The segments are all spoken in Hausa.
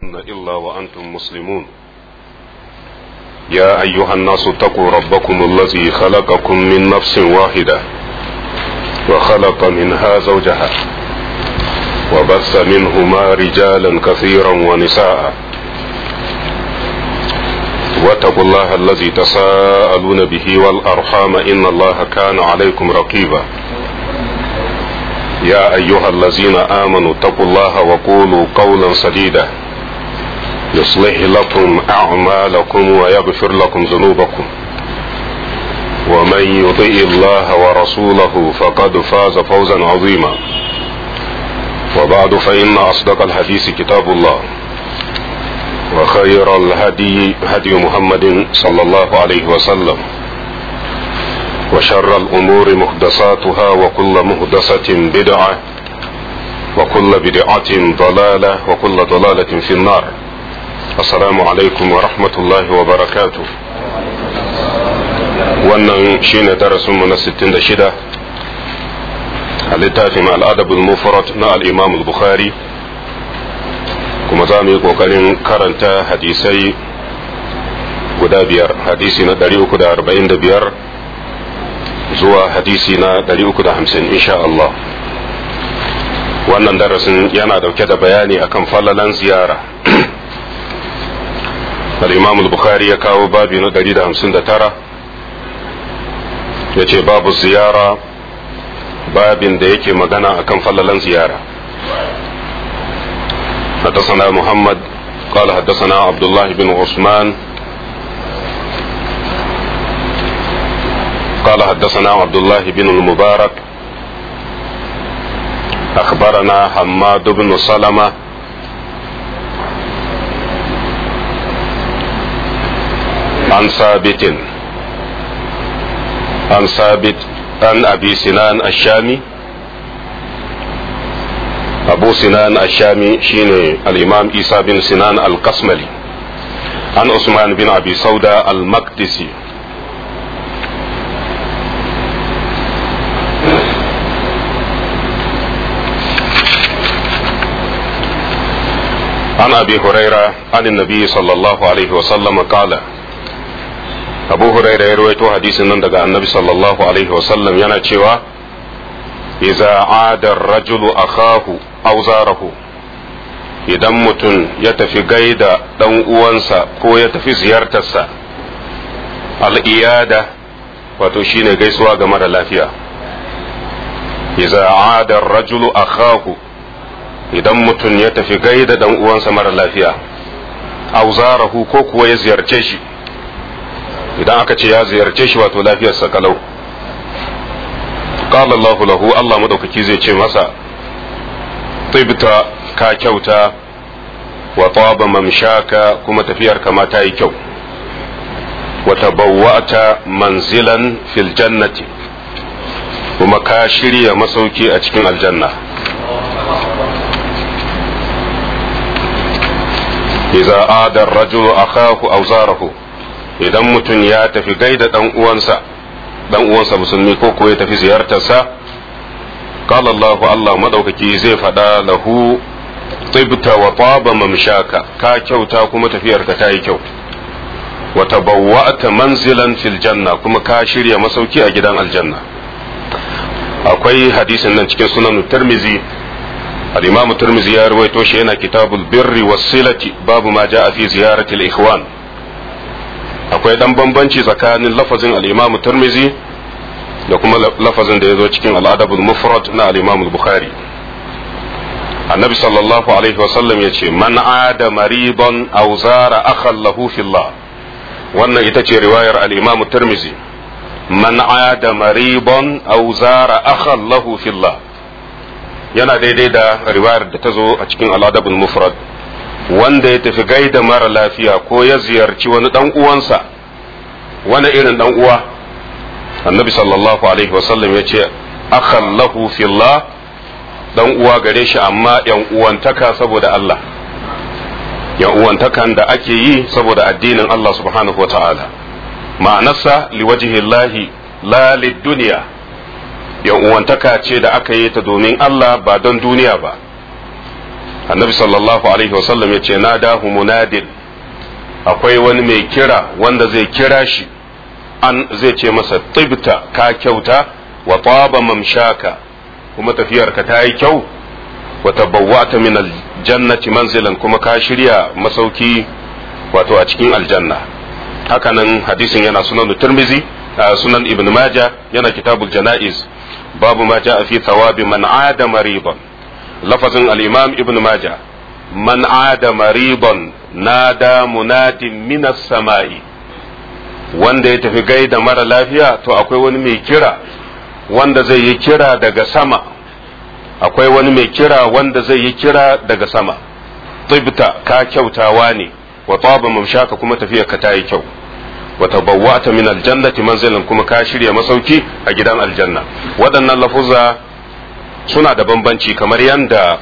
إلا وأنتم مسلمون يا أيها الناس اتقوا ربكم الذي خلقكم من نفس واحدة وخلق منها زوجها وبث منهما رجالا كثيرا ونساء واتقوا الله الذي تساءلون به والأرحام إن الله كان عليكم رقيبا يا أيها الذين آمنوا اتقوا الله وقولوا قولا سديدا يصلح لكم أعمالكم ويغفر لكم ذنوبكم ومن يطيع الله ورسوله فقد فاز فوزا عظيما وبعد فإن أصدق الحديث كتاب الله وخير الهدي هدي محمد صلى الله عليه وسلم وشر الأمور محدثاتها وكل محدثة بدعة وكل بدعة ضلالة وكل ضلالة في النار السلام عليكم ورحمة الله وبركاته wannan shine darasinmu na 66 a littafin al'adabul mufrad na al'imam al-bukhari kuma za mu yi ƙoƙarin karanta hadisai guda biyar hadisi na 345 zuwa hadisi na 350 insha Allah wannan darasin yana dauke da bayani akan falalan ziyara al-imam al-bukhari ya kawo babi na 159 ya ce babu ziyara babin da yake magana akan falalan ziyara حدثنا محمد قال حدثنا عبد الله بن عثمان قال حدثنا عبد الله بن المبارك أخبرنا حماد بن سلمة عن ثابت عن ثابت عن أبي سنان الشامي أبو سنان الشامي شين الإمام عيسى بن سنان القسملي عن عثمان بن أبي سودة المقدسي عن أبي هريرة عن النبي صلى الله عليه وسلم قال أبو هريرة يروي حديث نندق النبي صلى الله عليه وسلم ينا إذا عاد الرجل أخاه أو زاره idan mutum ya tafi gaida ɗan uwansa ko ya tafi ziyartarsa al'iyada wato shine gaisuwa ga mara lafiya iza ada rajulu akhahu idan mutum ya tafi gaida ɗan uwansa mara lafiya auzarahu ko kuwa ya ziyarce shi idan aka ce ya ziyarce shi wato lafiyarsa kalau qala Allahu lahu Allah madaukaki zai ce masa tibta ka kyauta wa taba mamshaka kuma tafiyar kama ta yi kyau wa tabawwa'ta manzilan fil jannati kuma ka shirya masauki a cikin aljanna idza ada ar-rajulu akahu aw zarahu idan mutum ya tafi gaida dan uwansa dan uwansa musulmi ko ko ya tafi ziyartarsa qala Allahu Allah madaukaki zai faɗa lahu tibta wa taba mamshaka ka kyauta kuma tafiyarka ta yi kyau wa tabawwa'ta manzilan fil janna kuma ka shirya masauki a gidan aljanna akwai hadisin nan cikin sunan Tirmizi al-Imam Tirmizi ya rawaito shi yana kitabul birri was-silati babu ma ja'a fi ziyarati al-ikhwan akwai dan bambanci tsakanin lafazin al-Imam Tirmizi da kuma lafazin da ya zo cikin al'adabul mufrad na al-imam bukhari annabi sallallahu alaihi wasallam ya ce man ada mariban aw zara akhan lahu fillah wannan ita ce riwayar al-imam tirmizi man ada mariban aw zara akhan lahu fillah yana daidai da riwayar da ta zo a cikin al'adabul mufrad wanda ya tafi gaida mara lafiya ko ya ziyarci wani dan uwansa wani irin dan uwa annabi sallallahu alaihi wasallam ya ce akhan lahu fillah dan uwa gare shi amma yan uwantaka saboda Allah yan uwantakan da ake yi saboda addinin Allah subhanahu wataala ma'anarsa liwajhillahi la lid-dunya yan uwantaka ce da aka yi ta domin Allah ba don duniya ba annabi sallallahu alaihi wasallam ya ce na dahu munadin akwai wani mai kira wanda zai kira shi an zai ce masa tibta ka kyauta wa taba mamshaka kuma tafiyarka ta yi kyau wa tabawwa'ta min aljannati manzilan kuma ka shirya masauki wato a cikin aljanna hakanan hadisin yana sunan turmizi sunan ibn maja yana kitabul janaiz babu ma ja'a fi thawabi man ada mariban lafazin al-imam ibn maja man ada mariban nada munadin minas sama'i wanda ya tafi gaida mara lafiya to akwai wani mai kira wanda zai yi kira daga sama akwai wani mai kira wanda zai yi kira daga sama tibta ka kyautawa ne wa taba mamshaka kuma tafiya ka ta yi kyau wa tabawwa'ta min aljannati manzilan kuma ka shirya masauki a gidan aljanna waɗannan lafuzza suna da bambanci kamar yanda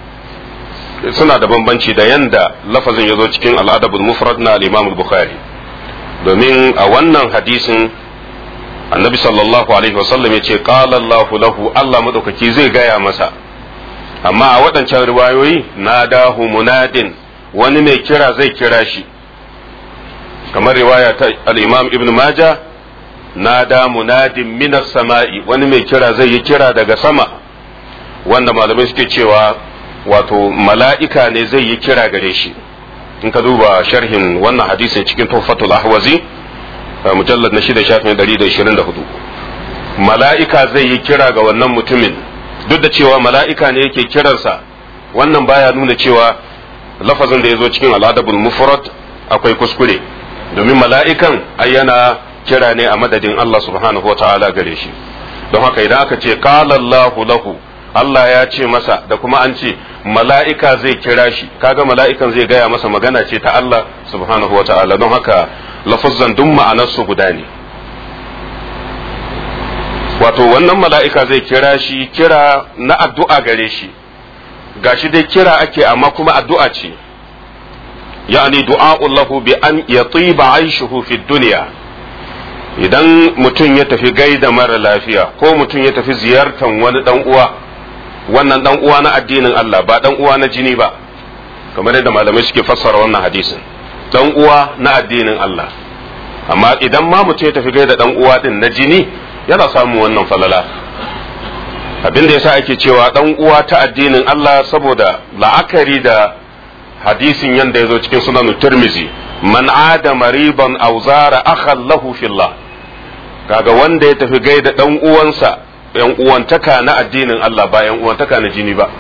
suna da bambanci da yanda lafazin ya zo cikin al'adabul mufrad na al-imam al-bukhari domin a wannan hadisin annabi sallallahu alaihi wasallam ya ce qala Allah lahu Allah madaukaki zai gaya masa amma a waɗancan riwayoyi nadahu munadin wani mai kira zai kira shi kamar riwaya ta al-imam ibn majah nada munadin minas sama'i wani mai kira zai yi kira daga sama wanda malamai suke cewa wato mala'ika ne zai yi kira gare shi in ka duba sharhin wannan hadisin cikin tuhfatul ahwazi mujallad na shida shafin 124 mala'ika zai yi kira ga wannan mutumin duk da cewa mala'ika ne yake kiransa wannan baya nuna cewa lafazin da ya zo cikin al'adabul mufrad akwai kuskure domin mala'ikan yana kira ne a madadin Allah subhanahu wa ta'ala gare shi don haka idan aka ce qala Allahu lahu Allah ya ce masa da kuma an ce mala'ika zai kira shi kaga mala'ikan zai gaya masa magana ce ta Allah subhanahu wa ta'ala don haka lafuzzan duk ma'anarsu guda ne wato wannan mala'ika zai kira shi kira na addu'a gare shi gashi dai kira ake amma kuma addu'a ce yani du'a'ullahu bi an yatiba aishuhu fi duniya idan mutum ya tafi gaida mara lafiya ko mutum ya tafi ziyartar wani dan uwa wannan dan uwa na addinin Allah ba dan uwa na jini ba kamar yadda malamai suke fassara wannan hadisin dan uwa na addinin Allah amma idan ma mutum ya tafi gaida dan uwa din na jini yana samun wannan falala abin da yasa ake cewa dan uwa ta addinin Allah saboda la'akari da hadisin yanda ya zo cikin sunan Tirmizi man ada mariban aw zara akhan lahu fillah kaga wanda ya tafi gaida dan uwansa yan uwantaka na addinin Allah ba yan uwantaka na jini ba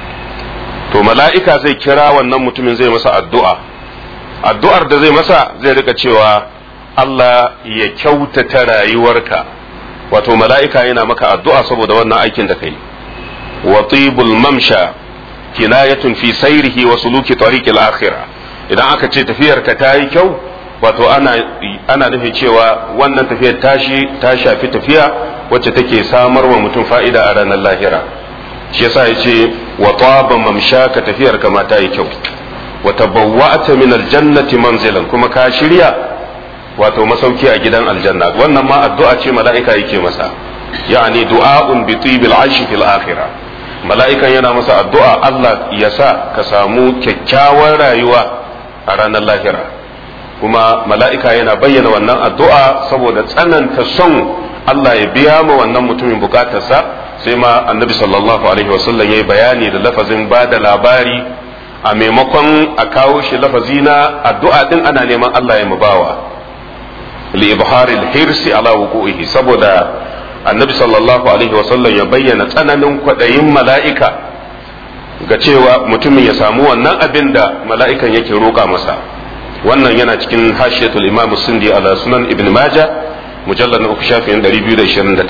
to mala'ika zai kira wannan mutumin zai masa addu'a addu'ar da zai masa zai rika cewa Allah ya kyautata rayuwarka wato mala'ika yana maka addu'a saboda wannan aikin da kai wa tibul mamsha kinayatun fi sairihi wa suluki tariqil akhirah idan aka ce tafiyarka ta yi kyau wato ana ana nufin cewa wannan tafiyar tashi ta shafi tafiya wacce take samar wa mutum fa'ida a ranar lahira shi yasa yace wa taba mamshaka tafiyar ka ma ta yi kyau wa tabawwa'ta min aljannati manzilan kuma ka shirya wato masauki a gidan aljanna wannan ma addu'a ce mala'ika yake masa yani du'a'un bi tibil aishi fil akhirah mala'ikan yana masa addu'a Allah ya sa ka samu kyakkyawar rayuwa a ranar lahira kuma mala'ika yana bayyana wannan addu'a saboda tsananta son Allah ya biya ma wannan mutumin bukatarsa sai ma annabi sallallahu alaihi wasallam ya yi bayani da lafazin ba da labari a maimakon a kawo shi lafazi na addu'a din ana neman Allah ya mubawa li ibharil hirsi ala wuqu'ihi saboda annabi sallallahu alaihi wasallam ya bayyana tsananin kwaɗayin mala'ika ga cewa mutumin ya samu wannan abin da mala'ikan yake roƙa masa wannan yana cikin hashiyatul imam sindi ala sunan ibn maja mujallar na uku shafin 229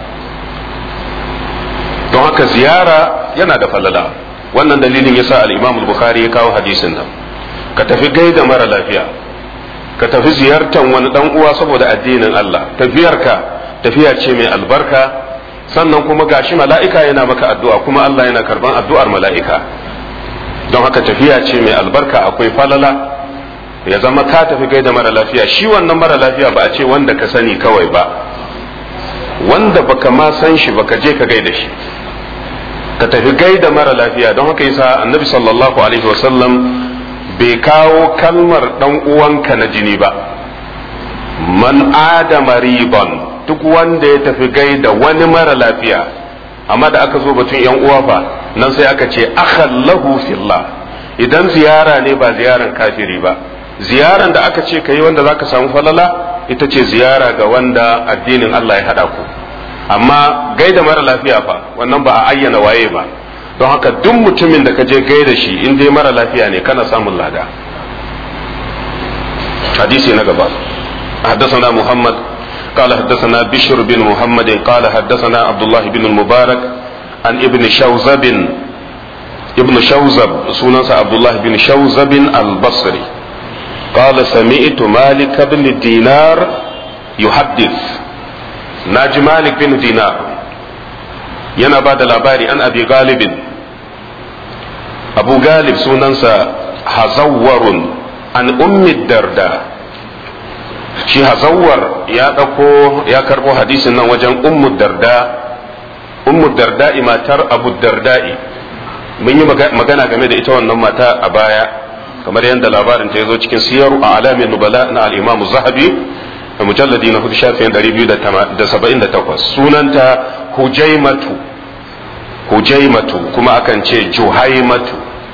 don haka ziyara yana da falala wannan dalilin yasa al-imam al-bukhari ya kawo hadisin nan ka tafi gaida mara lafiya ka tafi ziyartar wani dan uwa saboda addinin Allah tafiyarka tafiya ce mai albarka sannan kuma gashi mala'ika yana maka addu'a kuma Allah yana karban addu'ar mala'ika don haka tafiya ce mai albarka akwai falala ya zama ka tafi gaida mara lafiya shi wannan mara lafiya ba a ce wanda ka sani kawai ba wanda baka ma san shi baka je ka gaida shi ka tafi gaida mara lafiya don haka yasa annabi sallallahu alaihi wasallam bai kawo kalmar dan uwanka na jini ba man adama riban duk wanda ya tafi gaida wani mara lafiya amma da aka zo batun yan uwa fa nan sai aka ce akhallahu fillah idan ziyara ne ba ziyaran kafiri ba ziyaran da aka ce kai wanda zaka samu falala ita ce ziyara ga wanda addinin Allah ya hada ku amma gaida mara lafiya fa wannan ba a ayyana waye ba don haka duk mutumin da ka je gaida shi in dai mara lafiya ne kana samun lada hadisi na gaba حدثنا محمد قال حدثنا بشر بن محمد قال حدثنا عبد الله بن المبارك عن ابن شوزب ابن شوزب سنن عبد الله بن شوزب البصري قال سمعت مالك بن دينار يحدث ناجي مالك بن دينار yana ba da labari an abi galibin abu galib sunansa hazawwarun an ummi darda shi hazawwar ya ɗauko ya karɓo hadisin nan wajen ummu darda ummu darda'i matar abu darda'i mun yi magana game da ita wannan mata a baya kamar yadda labarin ta zo cikin siyaru a alamin nubala na al'imamu zahabi a mujalladi na hudu shafin 278 sunanta hujaimatu hujaimatu kuma akan ce juhaimatu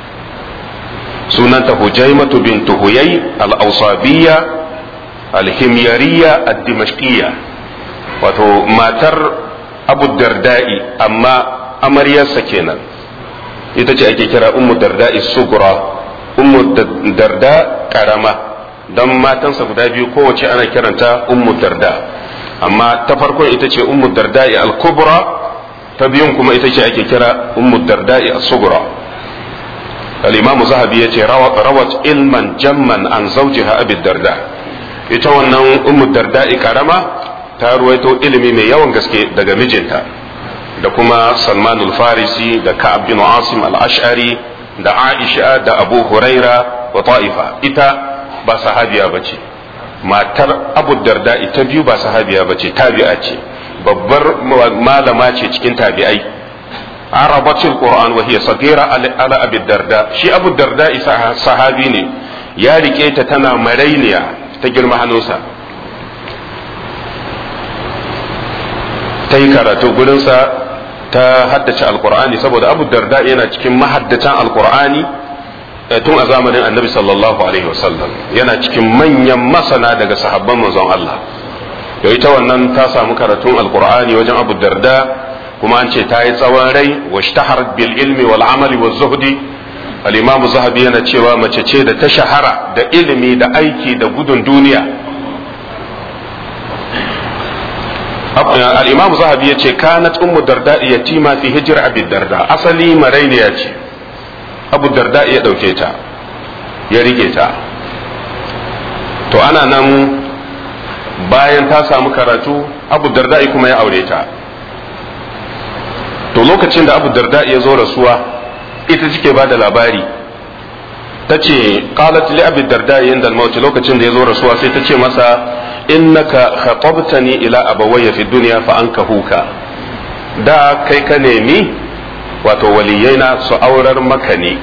sunanta hujaimatu bintu huyai al-ausabiyya al-himyariya ad-dimashqiyya wato matar abu darda'i amma amaryarsa kenan ita ce ake kira ummu darda'i sugura ummu darda karama don matansa guda biyu kowace ana kiranta ummu darda amma ta farkon ita ce ummu darda'i al-kubra ta biyun kuma ita ce ake kira ummu darda'i as-sugura al-imam zahabi yace rawat ilman jamman an zawjiha abi darda ita wannan ummu darda'i karama ta ruwaito ilimi mai yawan gaske daga mijinta da kuma salman al-farisi da ka'ab bin asim al-ash'ari da aisha da abu huraira wa ta'ifa ita ba sahabiya bace matar abu darda ita biyu ba sahabiya bace tabi'a ce babbar malama ce cikin tabi'ai arabatul qur'an wa hiya sagira ala abi darda shi abu darda isa sahabi ne ya rike ta tana marainiya ta girma hannunsa ta yi karatu gurinsa ta haddace alkur'ani saboda abu darda yana cikin mahaddatan alkur'ani tun a zamanin annabi sallallahu alaihi wasallam yana cikin manyan masana daga sahabban manzon Allah da ita wannan ta samu karatun alkur'ani wajen abu darda kuma an ce ta yi tsawon rai wa shtahar bil ilmi wal amali wa zuhdi al-imam zahabi yana cewa mace ce da ta shahara da ilimi da aiki da gudun duniya al-imam zahabi yace kanat ummu darda yatima fi hijr abi darda asali marainiya ce abu darda ya dauke ta ya rike ta to ana nan bayan ta samu karatu abu darda kuma ya aure ta to lokacin da abu darda ya zo rasuwa ita cike ba da labari ta ce qalat li abi darda inda al lokacin da ya zo rasuwa sai ta ce masa innaka khatabtani ila abawayya fi dunya fa ankahuka da kai ka nemi wato waliyaina su aurar maka ne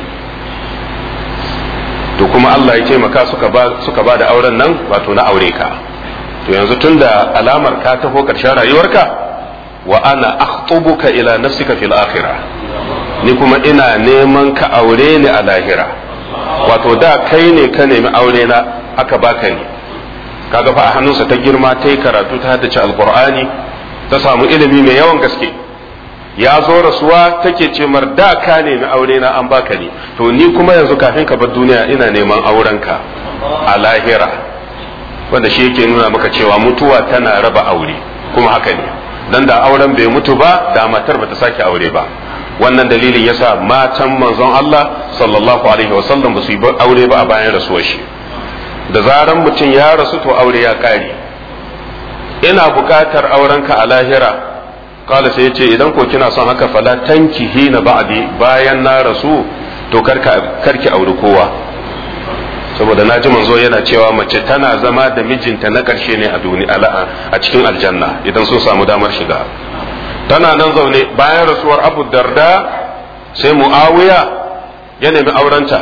to kuma Allah ya taimaka suka ba suka ba da auren nan wato na aure ka to yanzu tunda alamar ka taho karshen rayuwarka wa ana akhtubuka ila nafsika fil akhirah ni kuma ina neman ka aure ni a lahira wato da kai ne ka nemi aure na aka baka ni kaga fa a hannunsa ta girma ta yi karatu ta haddace alqur'ani ta samu ilimi mai yawan gaske ya zo rasuwa take ce mar da ka nemi aure na an baka ni to ni kuma yanzu kafin ka bar duniya ina neman aurenka a lahira wanda shi yake nuna maka cewa mutuwa tana raba aure kuma haka ne dan da auren bai mutu ba da matar bata sake aure ba wannan dalilin yasa matan manzon Allah sallallahu alaihi wasallam ba su yi aure ba a bayan rasuwar shi da zaran mutum ya rasu to aure ya kare ina buƙatar aurenka a lahira kala sai yace idan ko kina son haka fala tanki hina ba'di bayan na rasu to karka karki auri kowa saboda naji manzo yana cewa mace tana zama da mijinta na ƙarshe ne a duniya a cikin aljanna idan sun samu damar shiga tana nan zaune bayan rasuwar abu darda sai muawiya ya nemi aurenta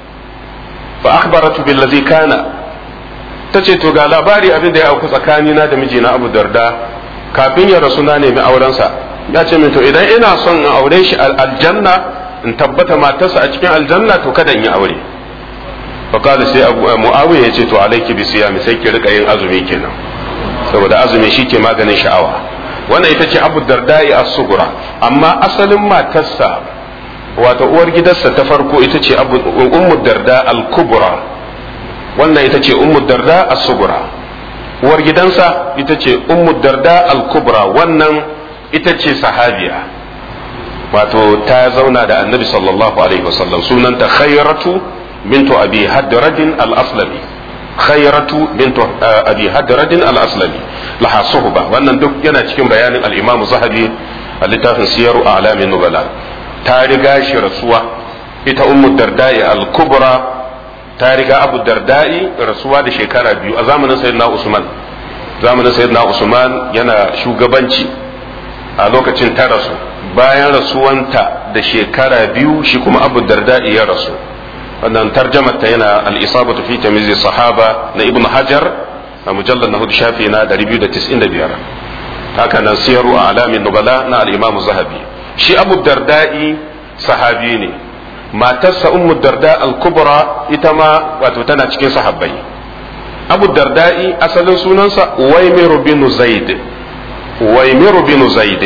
fa akhbaratu billazi kana tace to ga labari abin da ya auku tsakanina da mijina Abu Darda kafin ya rasu na nemi aurensa ya ce min to idan ina son in aure shi aljanna in tabbata matarsa a cikin aljanna to kada in yi aure fa kada sai Abu Muawiya ya ce to alayki bi siyami sai ki rika yin azumi kenan saboda azumi shi ke maganin sha'awa wannan ita ce Abu Darda'i as-Sughra amma asalin matarsa wato uwar gidansa ta farko ita ce Ummu Darda al-Kubra wannan ita ce Ummu Darda as-Sughra uwar gidansa ita ce Ummu Darda al-Kubra wannan ita ce sahabiya wato ta zauna da Annabi sallallahu alaihi wasallam sunanta Khayratu bintu Abi Hadradin al-Aslami khayratu bintu abi hadradin al-aslami laha suhba wannan duk yana cikin bayanin al-imam zahabi a littafin siyaru a'lamin nubala ta riga shi rasuwa ita ummu darda'i al-kubra ta riga abu darda'i rasuwa da shekara biyu a zamanin sayyidina usman zamanin sayyidina usman yana shugabanci a lokacin ta rasu bayan rasuwanta da shekara biyu shi kuma abu darda'i ya rasu wannan tarjamar ta yana al-isabatu fi tamyiz sahaba na ibnu hajar a mujallad na hudu shafi na 295 haka nan siyaru a alamin nubala na al-imam zahabi shi abu darda'i sahabi ne matarsa ummu darda al-kubra ita ma wato tana cikin sahabbai abu darda'i asalin sunansa uwaimiru bin zaid uwaimiru bin zaid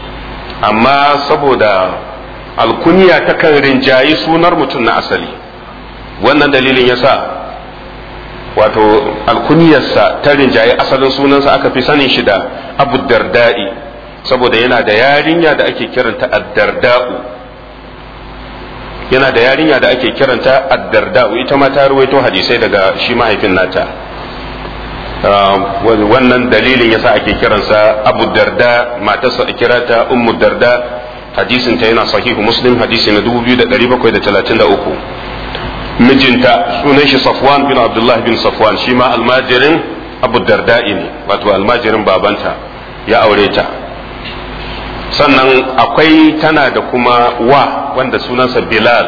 amma saboda alkunya takan rinjayi sunar mutum na asali wannan dalilin yasa wato alkuniyarsa ta rinjaye asalin sunansa aka fi sanin shi da abu darda'i saboda yana da yarinya da ake kiranta addarda'u yana da yarinya da ake kiranta addarda'u ita ma ta ruwaito hadisai daga shi mahaifin nata wannan dalilin yasa ake kiransa abu darda matarsa a kirata ummu darda hadisin ta yana sahihu muslim hadisi na 2733 mijinta sunan shi Safwan bin Abdullah bin Safwan shi ma almajirin Abu Darda'i ne wato almajirin babanta ya aure ta sannan akwai tana da kuma wa wanda sunansa Bilal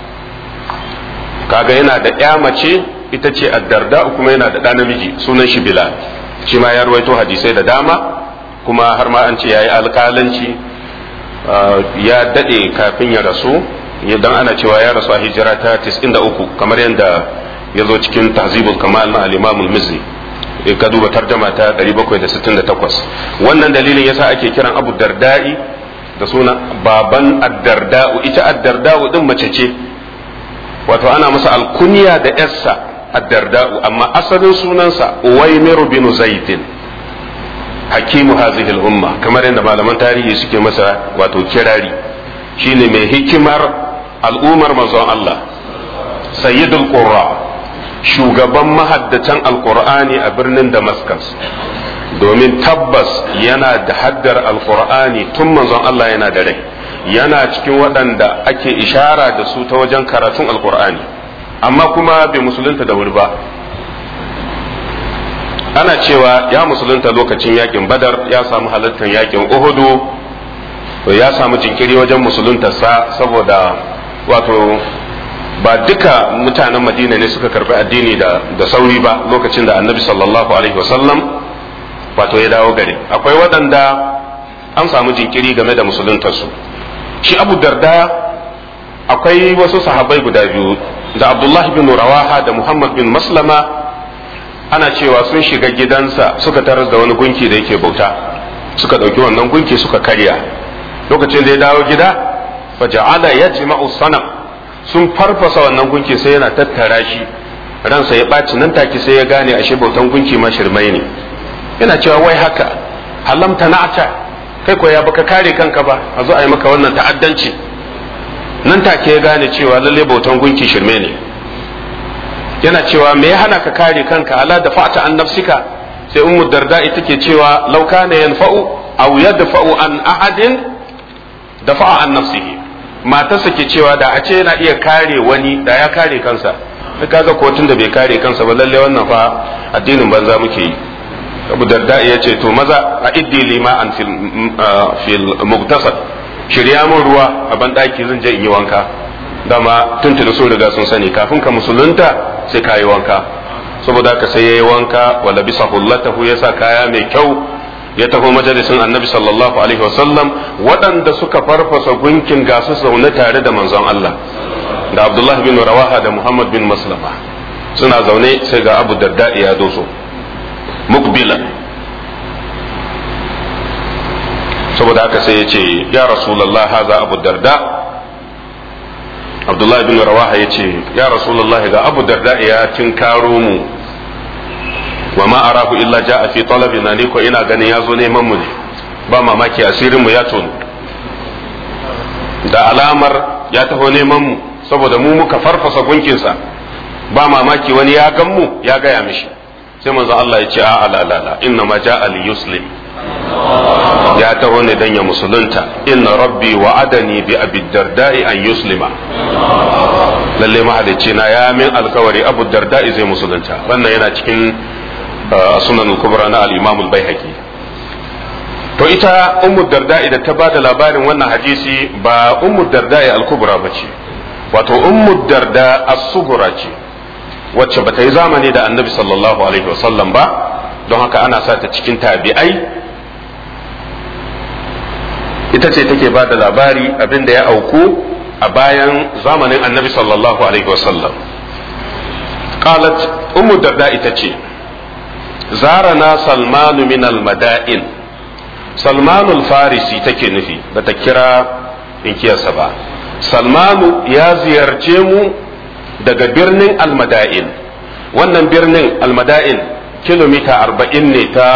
kaga yana da ya mace ita ce addarda kuma yana da ɗa namiji sunan shi Bilal shi ma ya ruwaito hadisai da dama kuma har ma an ce ya yi alƙalanci ya daɗe kafin ya rasu idan ana cewa ya rasu a hijira ta 93 kamar yadda ya zo cikin tahzibul kamal na al-imam al-mizzi ka duba tarjama ta 768 wannan dalilin yasa ake kiran abu darda'i da suna baban addarda'u ita addarda'u din mace ce wato ana masa alkunya da yarsa addarda'u amma asalin sunansa uwaimiru bin zaidin hakimu hazihi al-umma kamar yadda malaman tarihi suke masa wato kirari shine mai hikimar al'ummar manzon Allah sayyidul qurra shugaban mahaddatan alqur'ani a birnin damascus domin tabbas yana da haddar alqur'ani tun manzon Allah yana da rai yana cikin waɗanda ake ishara da su ta wajen karatun alqur'ani amma kuma bai musulunta da wuri ba ana cewa ya musulunta lokacin yakin badar ya samu halartar yakin uhudu ya samu jinkiri wajen musuluntarsa saboda wato ba duka mutanen madina ne suka karbi addini da, da sauri ba lokacin da annabi sallallahu alaihi wasallam wato ya dawo gari akwai waɗanda an samu jinkiri game da musuluntarsu shi abu darda akwai wasu sahabai guda biyu da abdullahi bin rawaha da muhammad bin maslama ana cewa sun shiga gidansa suka tarar da wani gunki da yake bauta suka ɗauki wannan gunki suka karya lokacin da ya dawo gida faja'ala yajma'u sanam sun farfasa wannan gunki sai yana tattara shi ransa ya ɓaci nan take sai ya gane ashe bautan gunki ma shirmai ne yana cewa wai haka halamta na'ata kai ko ya baka kare kanka ba a zo a yi maka wannan ta'addanci nan take ya gane cewa lalle bautan gunki shirme ne yana cewa me ya hana ka kare kanka ala da fa'ata an nafsika sai ummu darda ita ke cewa law kana yanfa'u aw yadfa'u an ahadin dafa'a an nafsihi matarsa ke cewa da a ce yana iya kare wani da ya kare kansa kaga kotun da bai kare kansa ba lalle wannan fa addinin banza muke yi abu darda ya ce to maza a iddi lima an fil mugtasad shirya min ruwa a ban daki zan je in yi wanka dama tuntuni so riga sun sani kafin ka musulunta sai ka yi wanka saboda haka sai ya yi wanka wa labisa hullatahu ya sa kaya mai kyau ya taho majalisin annabi sallallahu alaihi wasallam waɗanda suka farfasa gunkin gasu zaune tare da manzon Allah da Abdullah bin Rawaha da Muhammad bin Maslama suna zaune sai ga Abu Darda ya doso mukbila saboda haka sai ya ce ya Rasulullah haza Abu Darda Abdullah bin Rawaha ya ce ya Rasulullah ga Abu Darda ya tinkaro mu wa ma arahu illa ja'a fi talabina ni ko ina ganin ya zo neman mu ne ba mamaki asirin mu ya tono da alamar ya taho neman mu saboda mu muka farfasa gunkinsa ba mamaki wani ya gan mu ya gaya mishi sai manzo Allah ya ce a la la la inna ma ja'a li yuslim ya taho ne dan ya musulunta inna rabbi wa'adani bi abi darda'i an yuslima lalle mahalicci na ya min alkawari abu darda'i zai musulunta wannan yana cikin sunan al-kubra na al-imam al-baihaqi to ita ummu darda'i da ta bada labarin wannan hadisi ba ummu darda'i al-kubra bace wato ummu darda as-sughra ce wacce bata yi zamani da annabi sallallahu alaihi wasallam ba don haka ana sa ta cikin tabi'ai ita ce take ba da labari abin da ya auku a bayan zamanin annabi sallallahu alaihi wasallam qalat ummu darda ita ce zarana salmanu min almada'in salmanu farisi take nufi da ta kira inkiyarsa ba salmanu ya ziyarce mu daga birnin almada'in wannan birnin almada'in kilomita arba'in ne ta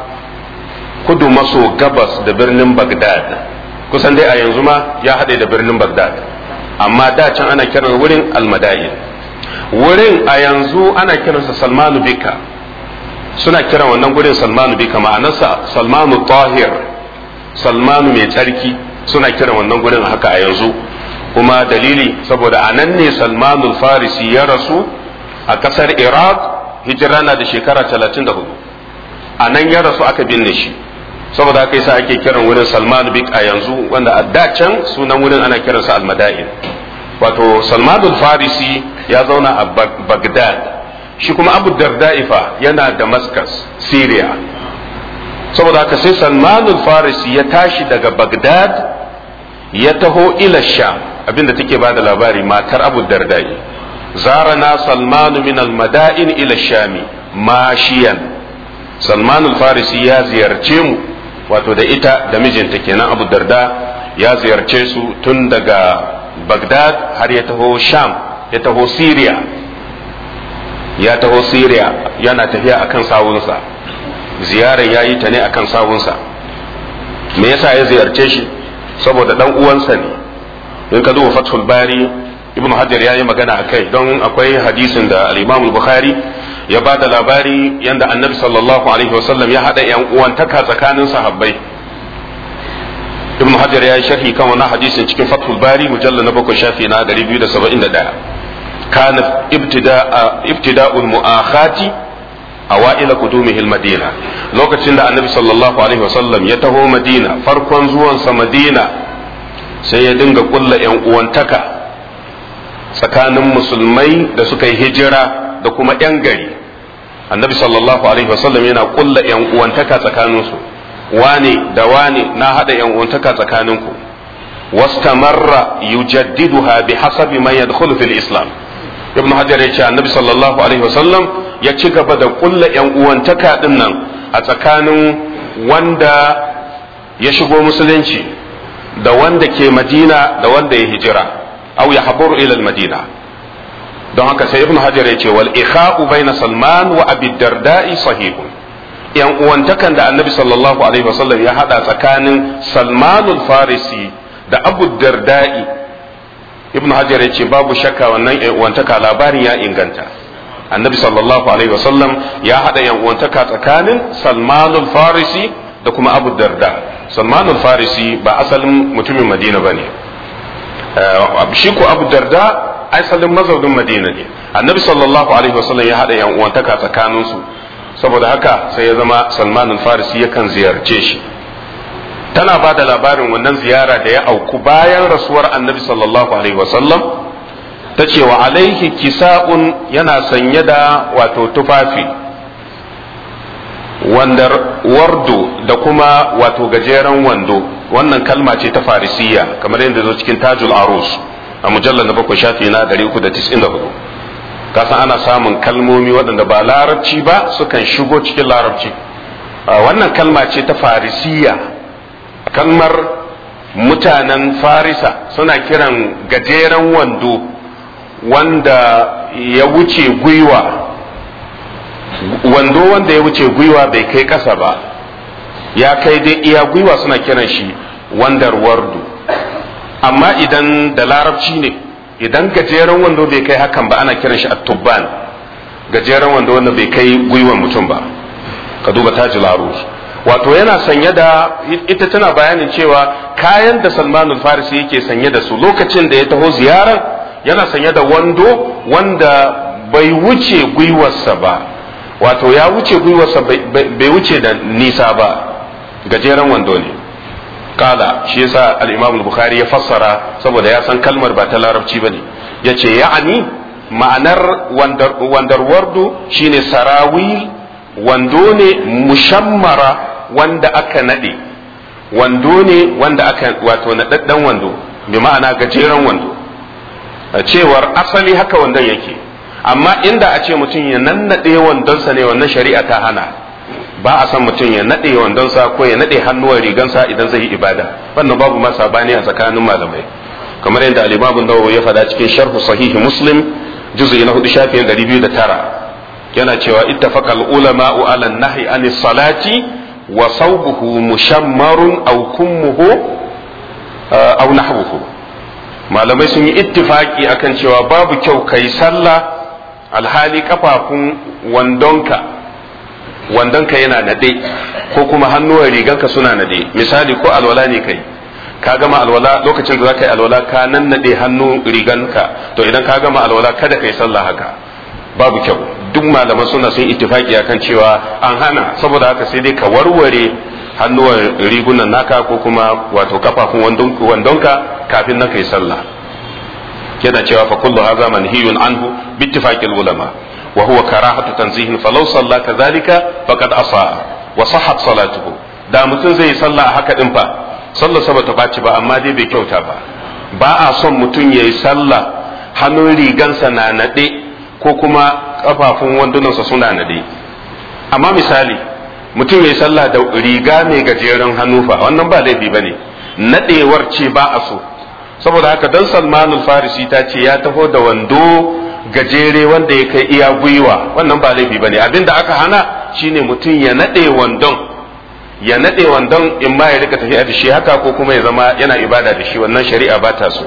kudu maso gabas da birnin Bagdad kusan dai a yanzu ma ya haɗe da birnin Bagdad amma da can ana kiran wurin almadayin wurin a yanzu ana kiransa salmanu bika suna kiran wannan gurin salmanu bika ma'anarsa salmanu tahir salmanu mai tsarki suna kiran wannan gurin haka a yanzu kuma dalili saboda a nan ne salmanul farisi ya rasu a ƙasar iraq hijira na da shekara 34 a nan ya rasu aka binne shi saboda haka yasa ake kiran wurin Salman Bik a yanzu wanda a da can sunan wurin ana kiransa Al-Madain wato Salman farisi ya zauna a Baghdad shi kuma Abu Darda'ifa yana Damascus Syria saboda haka sai Salman farisi ya tashi daga Baghdad ya taho ila Sham abinda take bada labari matar Abu Darda'i zarana Salman min al-Madain ila Shami mashiyan Salman farisi ya ziyarce mu wato da ita da mijinta kenan abu darda ya ziyarce su tun daga bagdad har ya taho sham ya taho syria ya taho syria yana tafiya akan sawunsa ziyarar ya yi ta ne akan sawunsa me yasa ya ziyarce shi saboda dan uwansa ne in ka duba fathul bari ibnu hajar ya yi magana a kai don akwai hadisin da al-imam bukhari ya ba da labari yadda annabi sallallahu alaihi wasallam ya haɗa yan uwantaka tsakanin sahabbai ibn hajar ya yi sharhi kan wani hadisin cikin fathul bari mujalla na bakwai shafi na 271 kana ibtida'ul mu'akhati awaila qudumihi madina lokacin da annabi sallallahu alaihi wasallam ya taho madina farkon zuwansa madina sai ya dinga kulla yan uwantaka tsakanin musulmai da suka yi hijira da kuma yan gari annabi sallallahu alaihi wasallam yana kulla yan uwantaka tsakaninsu wane da wane na hada yan uwantaka tsakaninku wastamarra yujaddiduha bi hasabi man yadkhulu fil islam ibnu hajar yace annabi sallallahu alaihi wasallam ya ci gaba da kulla yan uwantaka din nan a tsakanin wanda ya shigo musulunci da wanda ke madina da wanda ya hijira au ya haburu ila madina don haka sai ibnu hajar ya ce wal ikha'u baina salman wa abi darda'i sahihun yan uwantakan da annabi sallallahu alaihi wasallam ya hada tsakanin salmanul farisi da abu darda'i ibnu hajar ya ce babu shakka wannan yan uwantaka labarin ya inganta annabi sallallahu alaihi wasallam ya hada yan uwantaka tsakanin salmanul farisi da kuma abu darda salmanul farisi ba asalin mutumin madina bane shi ko abu darda asalin mazaunin madina ne annabi sallallahu alaihi wasallam ya haɗa yan uwantaka tsakaninsu saboda haka sai ya zama salman farisi yakan ziyarce shi tana ba da labarin wannan ziyara da ya auku bayan rasuwar annabi sallallahu alaihi wasallam ta ce wa alaihi kisa'un yana sanye da wato tufafi wandar wardo da kuma wato gajeren wando wannan kalma ce ta farisiya kamar yadda zo cikin tajul arus a mujallar na bakwai shafi na 394 kasan ana samun kalmomi waɗanda ba larabci ba sukan shigo cikin larabci wannan kalma ce ta farisiya kalmar mutanen farisa suna kiran gajeren wando wanda ya wuce gwiwa wando wanda ya wuce gwiwa bai kai ƙasa ba ya kai dai iya gwiwa suna kiran shi wandar wardu amma idan da larabci ne idan gajeren wando bai kai hakan ba ana kiran shi at-tubban gajeren wando wanda bai kai gwiwan mutum ba ka duba tajul arus wato yana sanye da ita tana bayanin cewa kayan da salmanul farisi yake sanye da su lokacin da ya taho ziyarar yana sanye da wando wanda bai wuce gwiwarsa ba wato ya wuce gwiwarsa bai wuce da nisa ba gajeren wando ne kala shi yasa al-imam al-bukhari ya fassara saboda ya san kalmar ba ta larabci bane yace ya'ani ma'anar wandar wardu shine sarawi wando ne mushammara wanda aka nade wando ne wanda aka wato nadaddan wando bi ma'ana gajeren wando cewar asali haka wandon yake amma inda a ce mutum ya nannade wandonsa ne wannan shari'a ta hana ba a san mutum ya nade wandonsa ko ya nade hannuwar rigansa idan zai yi ibada wannan babu ma sabani a tsakanin malamai kamar yadda al-Imam Nawawi ya faɗa cikin sharh sahih Muslim juz'i na 4 shafin 209 yana cewa ittafaqa al-ulama'u 'ala an-nahyi 'anis salati wa sawbuhu mushammarun aw kummuhu aw nahwuhu malamai sun yi ittifaki akan cewa babu kyau kai sallah alhali kafafun wandonka wandonka yana nade ko kuma hannuwan riganka suna nade misali ko alwala ne kai ka gama alwala lokacin da za ka yi alwala ka nan nade hannu riganka to idan ka gama alwala kada ka yi sallah haka babu kyau duk malaman suna sun ittifaki akan cewa an hana saboda haka sai dai ka warware hannuwan rigunan naka ko kuma wato kafafun wandonka kafin na kai sallah yana cewa fa kullu hadha manhiyun anhu bi ittifaqil ulama wa huwa karahatu tanzihin falau salla kadhalika faqad asa wa sahhat salatuhu da mutum zai sallah haka din fa sallar sa bata baci ba amma dai bai kyauta ba ba a son mutum yayi sallah hannun rigansa na nade ko kuma kafafun wandunansa suna nade amma misali mutum ya yi sallah da riga mai gajeren hannu fa wannan ba laifi ba ne nadewar ce ba a so saboda haka dan salmanul farisi ta ce ya taho da wando gajere wanda ya kai iya gwiwa wannan ba laifi ba ne abinda aka hana shine mutum ya nade wandon ya nade wandon in ma ya rika tafiya da shi haka ko kuma ya zama yana ibada da shi wannan shari'a ba ta so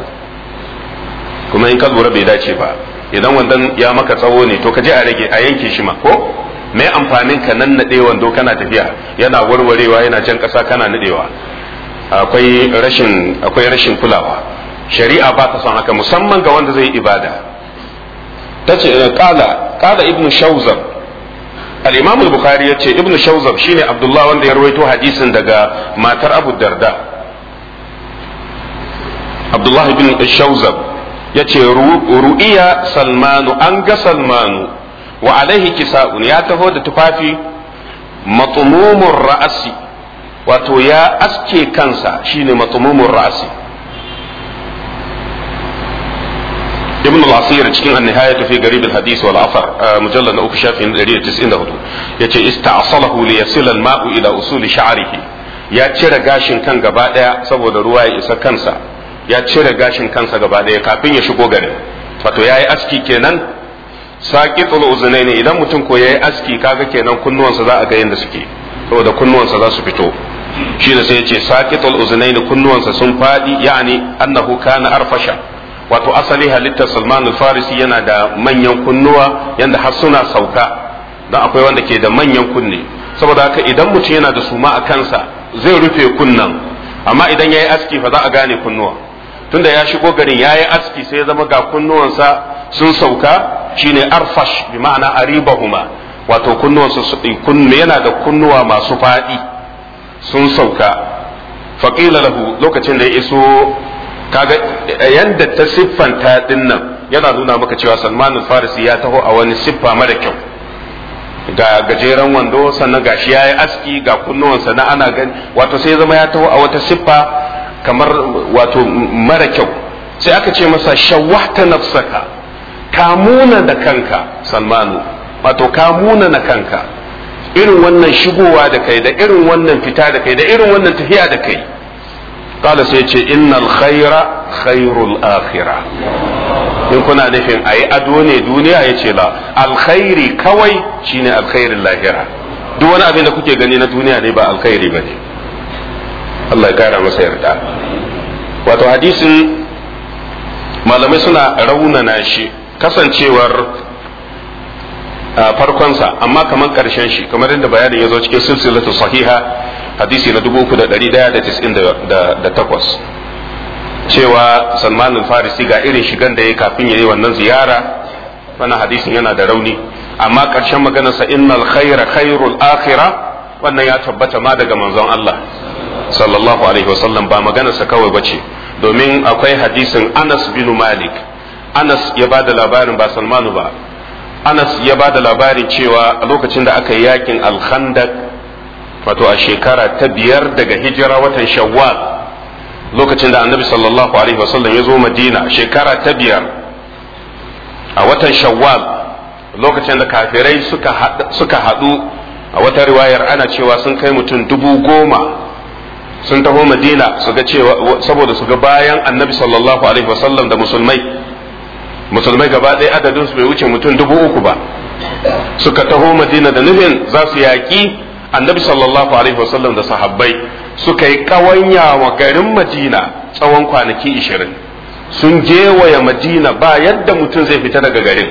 kuma in ka lura bai dace ba idan wandon ya maka tsawo ne to ka je a rage a yanke shi ma ko mai amfanin ka nan naɗe wando kana tafiya yana warwarewa yana jan ƙasa kana naɗewa akwai rashin akwai rashin kulawa shari'a ba ta son haka musamman ga wanda zai yi ibada ta ce kala kala ibnu shawzab al-imam al-bukhari ya ce ibnu shawzab shine abdullah wanda ya rawaito hadisin daga matar abu darda abdullah ibn shawzab ya ce ru'iya salmanu an ga salmanu wa alaihi kisa'un ya taho da tufafi matsumumun ra'asi wato ya aske kansa shine matsumumun ra'asi ibn al-asir cikin an-nihaya fi garib al-hadith wal afar mujallad na uku shafin 194 yace ista'salahu li yasila al-ma'u ila usuli sha'rihi ya cire gashin kan gaba daya saboda ruwa ya isa kansa ya cire gashin kansa gaba daya kafin ya shigo garin wato yayi aski kenan saqitul uzunaini idan mutum ko yayi aski kaga kenan kunnuwansa za a ga yanda suke saboda kunnuwansa za su fito shi da sai ya ce saqitul uzunaini kunnuwansa sun fadi yani annahu kana arfasha wato asali halittar Salman al-Farisi yana da manyan kunnuwa yanda har suna sauka dan akwai wanda ke da manyan kunne saboda haka idan mutum yana da suma a kansa zai rufe kunnan amma idan yayi aski fa za a gane kunnuwa tunda ya shigo garin yayi aski sai ya zama ga kunnuwansa sun sauka shine arfash bi ma'ana aribahuma wato kunnuwansa kunne yana da kunnuwa masu faɗi sun sauka faqila lahu lokacin da ya iso kaga yanda ta siffanta din nan yana nuna maka cewa Salman al-Farisi ya taho a wani siffa mara kyau ga gajeren wando sannan gashi ya yi aski ga kunnuwansa na ana gani wato sai zama ya taho a wata siffa kamar wato mara kyau sai aka ce masa shawwahta nafsaka kamuna da kanka salmanu wato kamuna na kanka irin wannan shigowa da kai da irin wannan fita da kai da irin wannan tafiya da kai kala sai ce innal khaira khairul akhirah in kuna nufin a yi ado ne duniya ya ce la alkhairi kawai shine alkhairin lahira duk wani abin da kuke gani na duniya ne ba alkhairi ba ne Allah ya kara masa yarda wato hadisin malamai suna raunana shi kasancewar farkonsa amma kamar karshen shi kamar yadda bayanin ya zo cikin silsilatu sahiha hadisi na 3198 cewa salman al-farisi ga irin shigan da ya kafin ya yi wannan ziyara wannan hadisin yana da rauni amma ƙarshen maganarsa innal khaira khairul akhira wannan ya tabbata ma daga manzon Allah sallallahu alaihi wasallam ba maganarsa kawai bace domin akwai hadisin Anas bin Malik Anas ya ba da labarin ba Salmanu ba Anas ya ba da labarin cewa a lokacin da aka yi yakin al-Khandaq wato a shekara ta biyar daga hijira watan Shawwal lokacin da annabi sallallahu alaihi wasallam ya zo madina shekara ta biyar a watan shawwal lokacin da kafirai suka haɗu a wata riwayar ana cewa sun kai mutum dubu goma sun taho madina su ga cewa saboda su ga bayan annabi sallallahu alaihi wasallam da musulmai musulmai gaba ɗaya adadin su bai wuce mutum dubu uku ba suka taho madina da nufin za su yaƙi annabi sallallahu alaihi wasallam da sahabbai suka yi ƙawanya wa garin madina tsawon kwanaki ishirin sun gewaya madina ba yadda mutum zai fita daga garin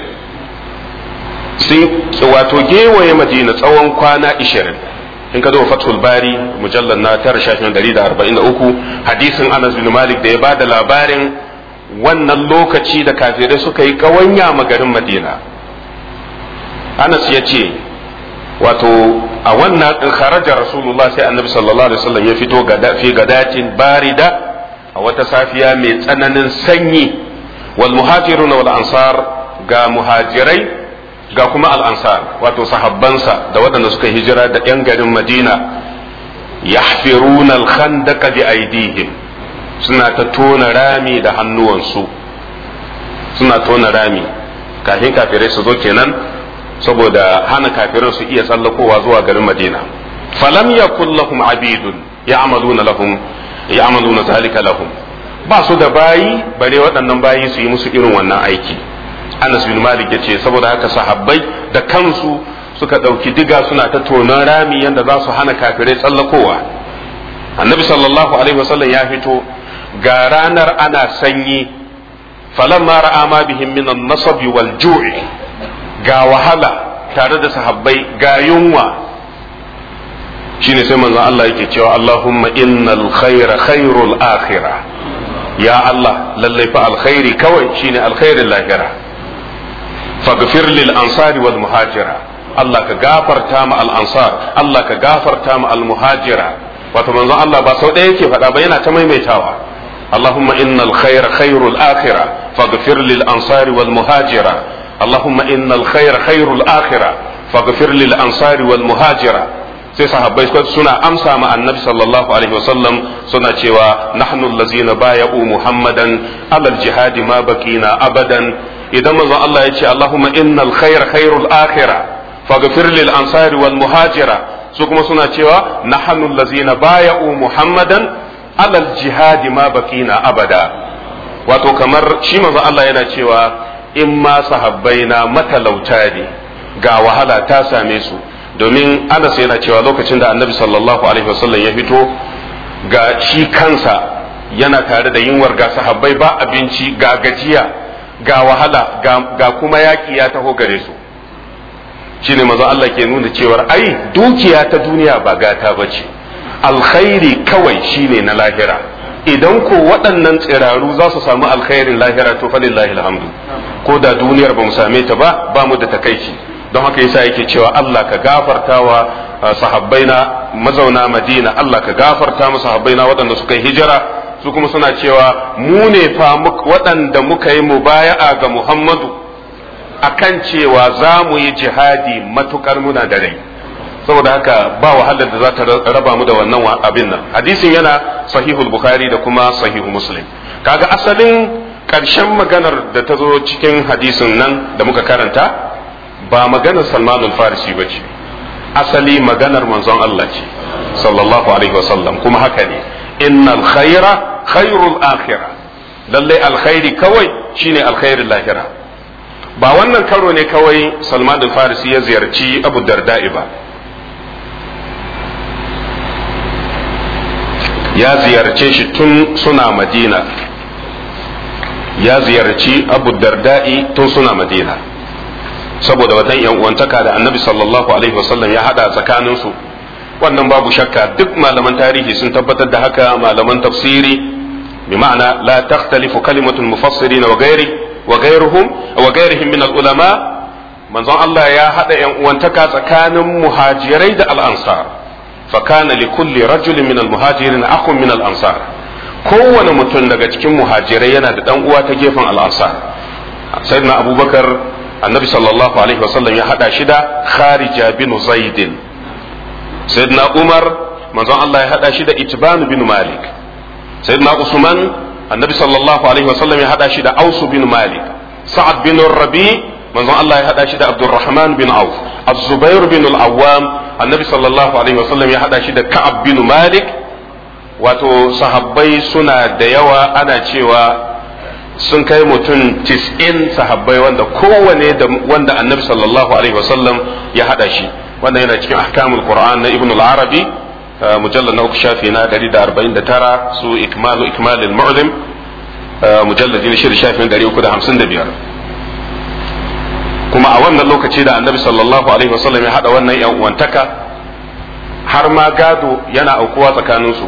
sun wato gewaye madina tsawon kwana ishirin in ka zo fathul bari mujallar na tara shafin dari da arba'in da uku hadisin anas bin malik da ya ba da labarin wannan lokaci da kafirai suka yi ƙawanya ma garin madina anas ya ce wato a wannan in kharaja rasulullah sai annabi sallallahu alaihi wasallam ya fito fi gadatin barida a wata safiya mai tsananin sanyi wal muhajiruna wal ansar ga muhajirai ga kuma al ansar wato sahabbansa da waɗanda suka hijira da yan garin madina yahfiruna al khandaqa bi aidihim suna ta tona rami da hannuwansu suna tona rami kafin kafirai su zo kenan saboda hana kafirin su iya tsallakowa zuwa garin Madina falam yakul lahum abidun ya'maluna lahum ya'maluna zalika lahum ba su da bayi bare waɗannan bayi su yi musu irin wannan aiki Anas bin Malik yace saboda haka sahabbai da kansu suka ɗauki diga suna ta tonon rami yadda za su hana kafirai tsallakowa annabi sallallahu alaihi wasallam ya fito ga ranar ana sanyi falamma ra'a ma bihim min an-nasab wal ju'i ga wahala tare da sahabbai ga yunwa shine sai manzon Allah yake cewa Allahumma innal khaira khairul akhirah ya Allah lallai fa alkhairi kawai shine alkhairin lahira faghfir lil ansari wal muhajira Allah ka gafarta ma al ansar Allah ka gafarta ma al muhajira wato manzon Allah ba sau ɗaya yake faɗa ba yana ta maimaitawa اللهم إن الخير خير الآخرة فاغفر للأنصار والمهاجرة اللهم إن الخير خير الآخرة فاغفر للأنصار والمهاجرة sai sahabbai suna amsa ma annabi sallallahu alaihi wasallam suna cewa nahnu allazina baya'u muhammadan alal jihadi ma baqina abadan idan manzon Allah ya ce allahumma innal khayra khairul akhirah faghfir lil ansari wal muhajira su kuma suna cewa nahnu allazina baya'u muhammadan alal jihadi ma baqina abada wato kamar shi manzon Allah yana cewa in ma sahabbai na matalauta ne ga wahala ta same su domin Anas yana cewa lokacin da Annabi sallallahu alaihi wasallam ya fito ga shi kansa yana tare da yunwar ga sahabbai ba abinci ga gajiya ga wahala ga kuma yaki ya taho gare su shine manzon Allah ke nuna cewa ai dukiya ta duniya ba gata bace alkhairi kawai shine na lahira idan ko waɗannan tsiraru za su samu alkhairin lahira to falillahi alhamdu ko da duniyar ba mu same ta ba ba mu da takaici don haka yasa yake cewa Allah ka gafartawa sahabbaina mazauna madina Allah ka gafarta musu habbaina waɗanda suka yi hijira su kuma suna cewa mu ne fa waɗanda muka yi mubaya'a ga Muhammadu akan cewa za mu yi jihadi matukar muna da rai saboda haka ba wahalar da za ta raba mu da wannan abin nan hadisin yana sahihul bukhari da kuma sahihu muslim kaga asalin ƙarshen maganar da ta zo cikin hadisin nan da muka karanta ba maganar salmanul farisi ba ce asali maganar manzon Allah ce sallallahu alaihi wasallam kuma haka ne innal khaira khairul akhirah lalle alkhairi kawai shine alkhairin lahira ba wannan karo ne kawai salman farisi ya ziyarci abu darda'i ba ya ziyarce shi tun suna madina ya ziyarci abu darda'i tun suna madina saboda watan yan uwantaka da annabi sallallahu alaihi wasallam ya hada tsakaninsu wannan babu shakka duk malaman tarihi sun tabbatar da haka malaman tafsiri bi ma'ana la takhtalifu kalimatul mufassirin wa ghairi wa ghairuhum wa ghairihim min al ulama manzon Allah ya hada yan uwantaka tsakanin muhajirai da al ansar fa kana li kulli rajulin min al muhajirin akhun min al ansar kowane mutum daga cikin muhajirai yana da dan uwa ta gefen al ansar sayyidina abubakar annabi sallallahu alaihi wasallam ya hada shi da kharija bin zaidin sayyidina umar manzon Allah ya hada shi da itban bin malik sayyidina usman annabi sallallahu alaihi wasallam ya hada shi da aus bin malik sa'ad bin rabi manzon Allah ya hada shi da abdurrahman bin auf az-zubair bin al-awwam annabi sallallahu alaihi wasallam ya hada shi da ka'ab bin malik wato sahabbai suna da yawa ana cewa sun kai mutum tis'in sahabbai wanda kowane da wanda annabi sallallahu alaihi wasallam ya hada shi wanda yana cikin ahkamul qur'an na ibn al-arabi mujallal na uku shafi na 149 su ikmalu ikmalil mu'lim mujallad na shida shafi na 355 kuma a wannan lokaci da annabi sallallahu alaihi wasallam ya hada wannan yan uwantaka har ma gado yana aukuwa tsakaninsu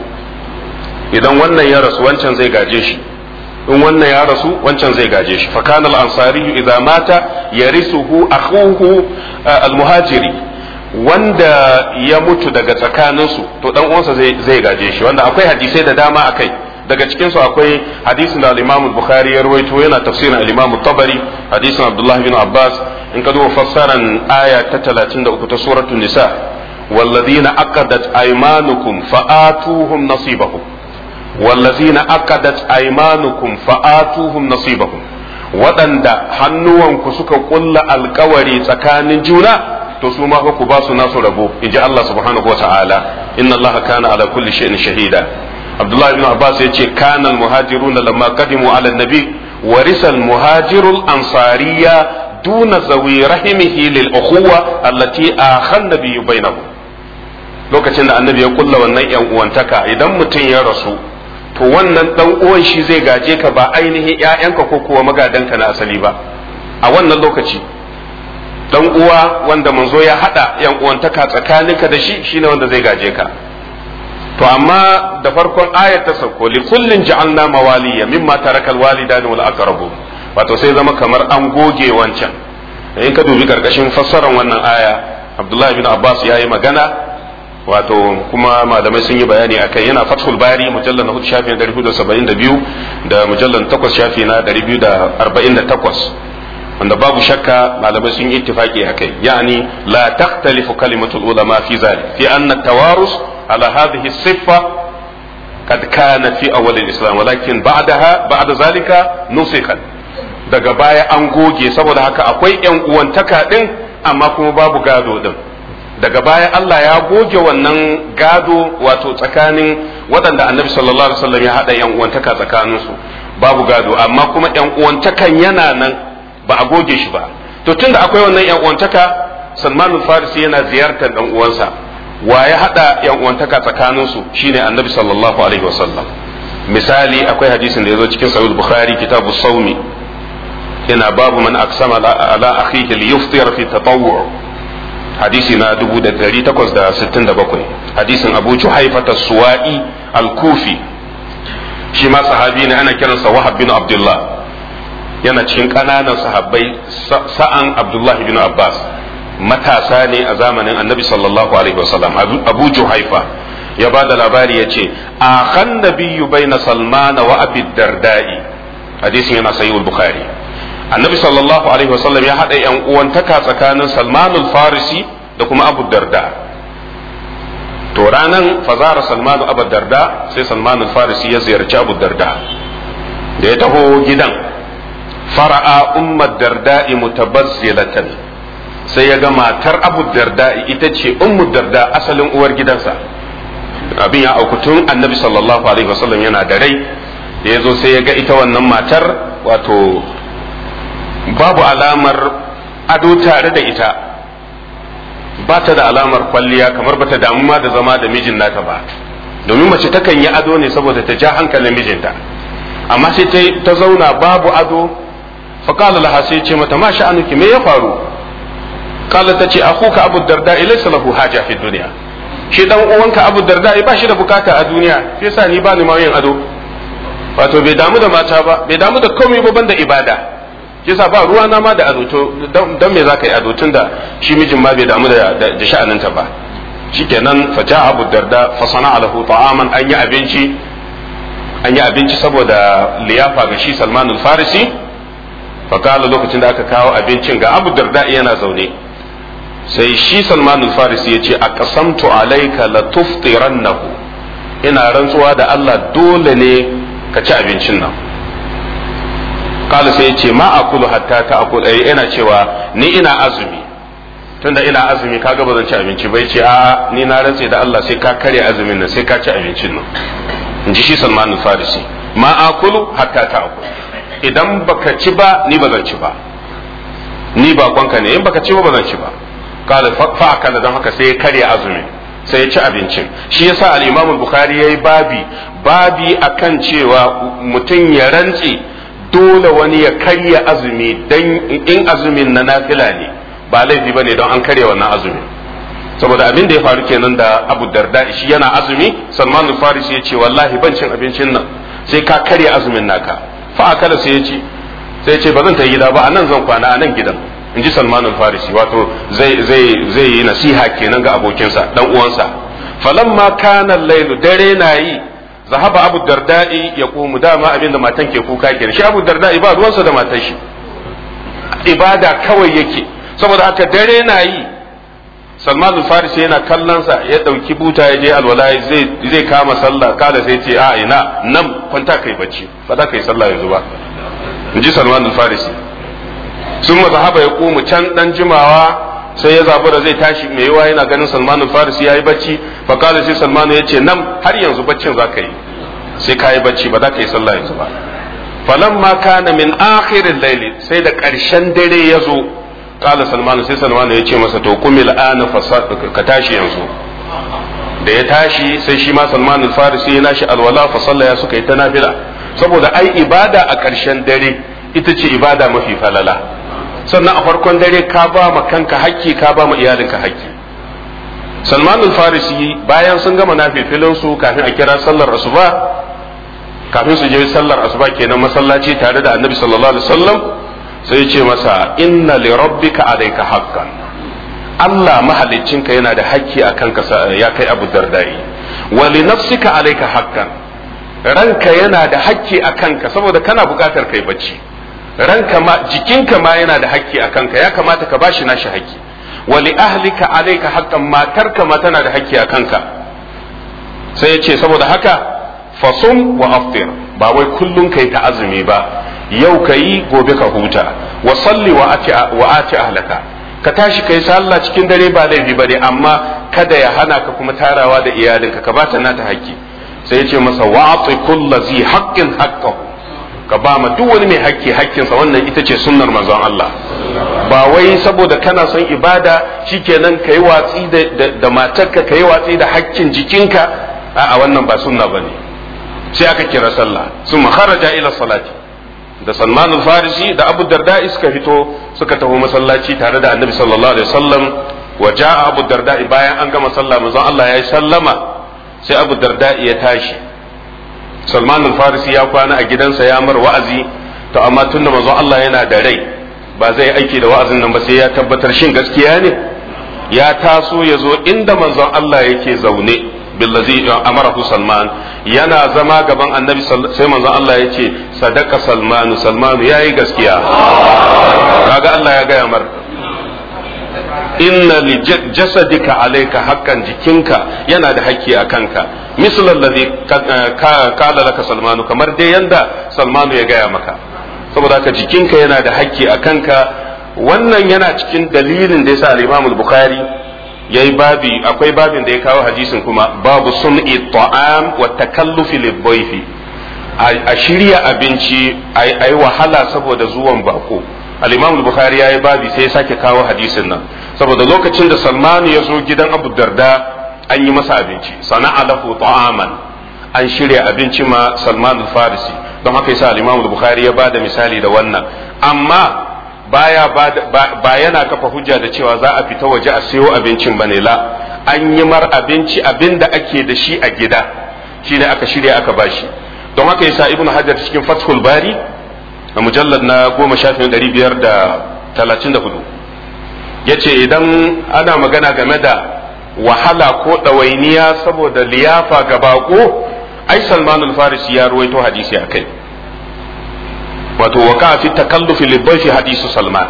idan wannan ya rasu wancan zai gaje shi in wannan ya rasu wancan zai gaje shi fakana al-ansari idza mata yarisuhu akhuhu al-muhajiri wanda ya mutu daga tsakaninsu to dan uwansa zai zai gaje shi wanda akwai hadisai da dama akai daga cikin su akwai hadisin da al-Imam Bukhari ya rawaito yana tafsirin al-Imam Tabari hadisin Abdullah bin Abbas in ka duba fassaran aya ta 33 ta suratul nisa والذين عقدت أيمانكم فآتوهم نصيبهم والذين عقدت أيمانكم فآتوهم نصيبهم waɗanda hannuwanku suka ƙulla alkawari tsakanin juna to su ma ku ba su nasu rabo in ji Allah subhanahu wa ta'ala inna Allah kana ala kulli shay'in shahida Abdullah ibn Abbas ya ce kana al-muhajiruna lamma qadimu ala nabi warisa al-muhajirul ansariya duna zawi rahimihi lil ukhuwa allati akhan nabiyyu bainahum lokacin da annabi ya kulla wannan yan uwantaka idan mutum ya rasu to wannan dan uwan shi zai gaje ka ba ainihin ƴaƴanka ko kuwa magadanka na asali ba a wannan lokaci dan uwa wanda manzo ya hada yan uwantaka tsakaninka da shi shine wanda zai gaje ka to amma da farkon ayat ta sauko li kullin ja'alna mawaliya mimma tarakal walidani wal aqrabu wato sai zama kamar an goge wancan in ka dubi karkashin fassarar wannan aya Abdullahi bin Abbas ya yi magana wato kuma malamai sun yi bayani a kai yana fathul bari mujallar na hudu shafi na dari hudu saba'in da biyu da mujallar takwas shafi na dari biyu da arba'in da takwas wanda babu shakka malamai sun yi ittifaki a kai yani la takhtalifu kalimatul ulama fi zalik fi anna tawarus ala hadhihi siffa قد كان في أول الإسلام ولكن بعدها بعد ذلك نسخت daga baya an goge saboda haka akwai yan uwantaka din amma kuma babu gado din daga baya Allah ya goge wannan gado wato tsakanin waɗanda annabi sallallahu alaihi wasallam ya haɗa yan uwantaka tsakaninsu babu gado amma kuma yan uwantakan yana nan ba a goge shi ba to tunda akwai wannan yan uwantaka Salman farisi yana ziyartar dan uwansa wa ya haɗa yan uwantaka tsakaninsu shine annabi sallallahu alaihi wasallam misali akwai hadisin da ya zo cikin sahih bukhari kitabu saumi yana babu man aksama ala akhihi liyuftir fi tatawwu hadisi na 1867 hadisin abu juhaifata suwa'i al-kufi shi ma sahabi ne ana kiransa wahab bin abdullah yana cikin ƙananan sahabbai sa'an abdullah bin abbas matasa ne a zamanin annabi sallallahu alaihi wasallam abu juhaifa ya ba da labari ya ce a kan nabiyyu baina salman wa abi dardai hadisin yana sahih bukhari annabi sallallahu alaihi wasallam ya hada yan uwantaka tsakanin salman farisi da kuma abu darda to ranan fazara salman abu darda sai salman farisi ya ziyarci abu darda da ya taho gidan fara'a ummar darda'i mutabazzilatan sai ya ga matar abu darda ita ce ummu darda asalin uwar gidansa abin ya auku tun annabi sallallahu alaihi wasallam yana da rai da ya zo sai ya ga ita wannan matar wato babu alamar ado tare da ita ba ta da alamar kwalliya kamar bata damu ma da zama da mijin nata ba domin mace takan yi ado ne saboda ta ja hankalin mijinta amma sai ta zauna babu ado faƙala laha sai ce mata ma sha'anuki me ya faru kala ta ce akuka abu darda ilaysa lahu haja fi duniya shi dan uwanka abu darda ba shi da bukata a duniya sai sa ni ba ni ma yin ado wato bai damu da mata ba bai damu da komai ba banda ibada yasa ba ruwa na ma da ado to dan me zaka yi ado tunda shi mijin ma bai damu da da sha'aninta ba shikenan fa ja abu darda fa sana'a lahu ta'aman an yi abinci an yi abinci saboda liyafa ga shi Salman al-Farisi fa kala lokacin da aka kawo abincin ga Abu Darda yana zaune sai shi Salman al-Farisi ya ce aqsamtu alayka la tuftirannahu ina rantsuwa da Allah dole ne ka ci abincin nan kala sai ya ce ma akulu hatta ta akulu eh ina cewa ni ina azumi tunda ina azumi kaga ba zan ci abinci bai ce a ni na rantse da Allah sai ka karya azumin nan sai ka ci abincin nan in ji shi Salman al-Farisi ma akulu hatta ta akulu idan baka ci ba ni ba zan ci ba ni ba kwanka ne in baka ci ba ba zan ci ba kala fa akala dan haka sai ya karya azumin sai ya ci abincin shi yasa al-Imam al-Bukhari yayi babi babi akan cewa mutum ya rantse dole wani ya karya azumi dan in azumin na nafila ne ba laifi bane don an karya wannan azumin saboda abin da ya faru kenan da Abu Darda shi yana azumi Salman al-Farisi ya ce wallahi ban cin abincin nan sai ka karya azumin naka fa akala sai ya ce sai ya ce ba zan ta gida ba a nan zan kwana a nan gidan in ji Salman al-Farisi wato zai zai zai yi nasiha kenan ga abokinsa dan uwansa falamma kana al-lailu dare na yi zahaba Abu Darda'i ya komu dama abin da matan ke kuka kenan shi Abu Darda'i ba ruwansa da matan shi ibada kawai yake saboda haka dare na yi salman al-farisi yana kallonsa ya ɗauki buta ya je alwala zai kama sallah kada sai ce a ina nan kwanta kai bacci ba za ka yi sallah yanzu ba in ji salman al-farisi sun mazahaba ya komu can dan jimawa sai ya zabura zai tashi mai yawa yana ganin salman al-farisi ya yi bacci fa kada sai salman ya ce nan har yanzu baccin za ka yi sai ka yi bacci ba za ka yi sallah yanzu ba falamma kana min akhirin laili sai da ƙarshen dare ya zo kala salman sai salman ya ce masa to kumil ana ka tashi yanzu da ya tashi sai shi ma salman al-farisi ya nashi alwala fa sallaya suka yi ta nafila saboda ai ibada a ƙarshen dare ita ce ibada mafi falala sannan a farkon dare ka ba ma kanka hakki ka ba ma iyalinka hakki salman al-farisi bayan sun gama nafilfilin su kafin a kira sallar asuba kafin su je sallar asuba kenan masallaci tare da annabi sallallahu alaihi wasallam sai ce masa inna li rabbika alayka haqqan Allah mahaliccinka yana da hakki a kanka ya kai Abu Dardai wa li nafsika alayka haqqan ranka yana da hakki a kanka saboda kana buƙatar kai bacci ranka ma jikinka ma yana da hakki a kanka ya kamata ka bashi nashi hakki wa li ahlika alayka haqqan matarka ma tana da hakki a kanka sai ya ce saboda haka fasum wa aftir ba wai kullun kai ta azumi ba yau ka yi gobe ka huta wa salli wa ati ahlaka ka tashi kai sallah cikin dare ba laifi bane amma kada ya hana ka kuma tarawa da iyalinka ka bata nata haƙƙi sai ya ce masa wa'ati kullu zi haqqin haqqahu ka ba ma duk wani mai haƙƙi haƙƙinsa wannan ita ce sunnar manzon Allah ba wai saboda kana son ibada shikenan kai watsi da da matarka kai watsi da haƙƙin jikinka a'a wannan ba sunna bane sai aka kira sallah sun kharaja ila salati da Salman al-Farisi da Abu Darda suka fito suka taho masallaci tare da Annabi sallallahu alaihi wasallam wa jaa Abu Darda bayan an gama sallah manzon Allah ya yi sallama sai Abu Darda ya tashi Salman al-Farisi ya kwana a gidansa ya mar wa'azi to amma tunda manzon Allah yana da rai ba zai aiki da wa'azin nan ba sai ya tabbatar shin gaskiya ne ya taso ya zo inda manzon Allah yake zaune billazi amarahu salman yana zama gaban annabi sai manzon Allah ya ce sadaka salmanu salmanu yayi gaskiya kaga Allah ya gaya mar inna li jasadika alayka haqqan jikinka yana da hakki a kanka misal allazi qala laka salmanu kamar dai yanda salmanu ya gaya maka saboda haka jikinka yana da hakki a kanka wannan yana cikin dalilin da yasa al-Imam al-Bukhari yayi babi akwai babin da ya kawo hadisin kuma babu sun'i ta'am wa takallufi lidhayfi a shirya abinci ai wahala saboda zuwan bako al-Imam al-Bukhari yayi babi sai ya sake kawo hadisin nan saboda lokacin da Salman ya zo gidan Abu Darda an yi masa abinci sana'a lahu ta'aman an shirya abinci ma Salman al-Farisi don haka yasa al-Imam al-Bukhari ya bada misali da wannan amma baya ba yana kafa hujja da cewa za a fita waje a sayo abincin bane la an yi mar abinci abin da ake da shi a gida shine aka shirya aka bashi don haka yasa ibnu hajar cikin fathul bari a mujallar na goma shafin ɗari biyar da talatin da hudu ya ce idan ana magana game da wahala ko ɗawainiya saboda liyafa ga bako ai salmanul farisi ya ruwaito hadisi a kai wato waka fi takallufi libbafi hadisu salman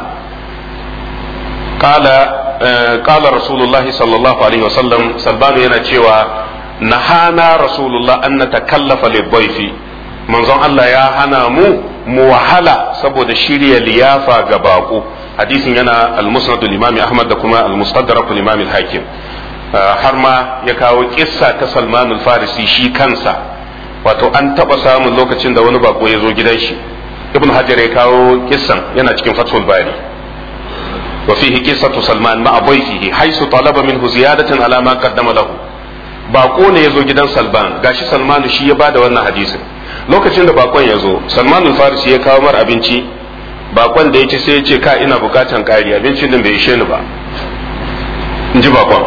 qala qala rasulullahi sallallahu alaihi wasallam salmanu yana cewa nahana rasulullah an natakallafa libbafi manzon Allah ya hana mu mu wahala saboda shirya liyafa ga bako hadisin yana al-musnad al-imam ahmad da kuma al-mustadrak al-imam al-hakim har ma ya kawo kissa ta salman al-farisi shi kansa wato an taba samun lokacin da wani bako ya zo gidan shi ibn hajar ya kawo kissan yana cikin fathul bari wa fihi qissatu salman ma abayfihi haisu talaba minhu ziyadatan ala ma qaddama lahu bako ne ya zo gidan salman gashi salmanu shi ya bada wannan hadisin lokacin da bakon ya zo salman farisi ya kawo mar abinci bakon da ya ci sai ya ce ka ina bukatan kari abincin din bai ishe ni ba in ji bakon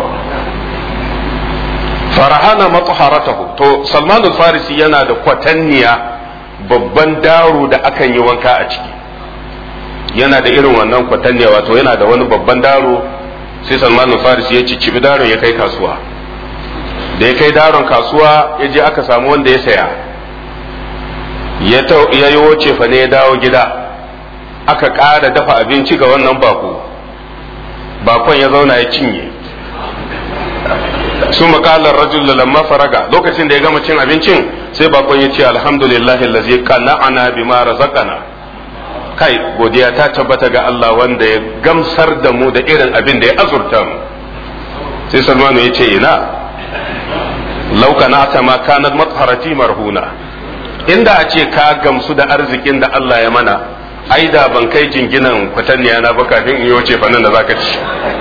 farahana matsaharatahu to salman farisi yana da kwatanniya babban daro da akan yi wanka a ciki yana da irin wannan kwatanniya wato yana da wani babban daro sai salman farisi ya ciccibi daron ya kai kasuwa da ya kai daron kasuwa ya je aka samu wanda ya saya ya yi wuce fa ne ya dawo gida aka ƙara dafa abinci ga wannan bako bakon ya zauna ya cinye su makalar rajul lamma faraga lokacin da ya gama cin abincin sai bakon ya ce alhamdulillah allazi qana'ana bima razaqana kai godiya ta tabbata ga Allah wanda ya gamsar da mu da irin abin da ya azurta mu sai Salmanu ya ce ina law kana'ata ma kanat matharati marhuna inda a ce ka gamsu da arzikin da Allah ya mana ai da ban kai jinginan kwatanniya na ba kafin in yi wace fannin da zaka ci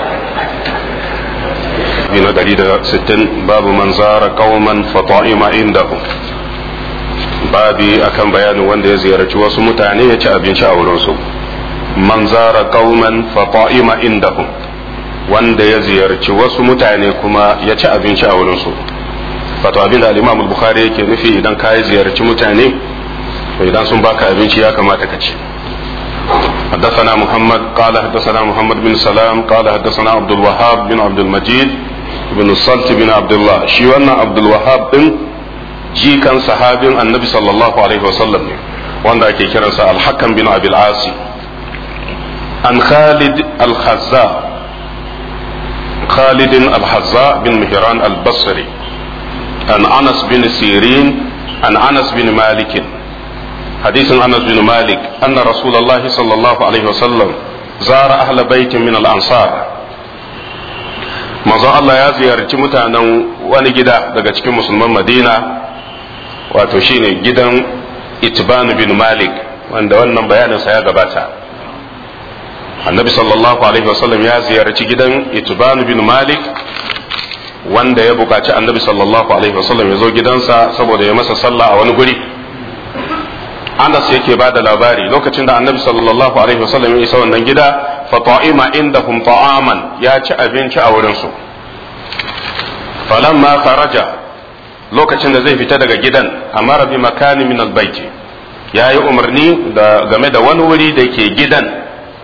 na dari da sittin babu man zara qauman fa ta'ima indahum babi akan bayanin wanda ya ziyarci wasu mutane ya ci abinci a wurin su man zara qauman fa ta'ima indahum wanda ya ziyarci wasu mutane kuma ya ci abinci a wurin su wato abin da al-Imam al-Bukhari yake nufi idan ka ziyarci mutane to idan sun baka abinci ya kamata ka ci حدثنا محمد قال حدثنا محمد بن سلام قال حدثنا عبد الوهاب بن عبد المجيد بن الصلت بن عبد الله شي wannan عبد الوهاب din jikan sahabin annabi sallallahu alaihi wasallam ne wanda ake kiransa al-hakam bin abil asi an khalid al-khazza khalid al-khazza bin mihran al-basri an anas bin sirin an anas bin malik حديث انس بن مالك ان رسول الله صلى الله عليه وسلم زار اهل بيت من الانصار manzon Allah ya ziyarci mutanen wani gida daga cikin musulman Madina wato shine gidan Itban bin Malik wanda wannan bayaninsa ya gabata annabi sallallahu alaihi wasallam ya ziyarci gidan Itban bin Malik wanda ya bukaci annabi sallallahu alaihi wasallam ya zo gidansa saboda ya masa sallah a wani guri Anas yake ba da labari lokacin da annabi sallallahu alaihi wasallam ya isa wannan gida fa ta'ima indahum ta'aman ya ci abinci a wurin su falamma kharaja lokacin da zai fita daga gidan amara bi makani min albayti ya yi umarni da game da wani wuri da ke gidan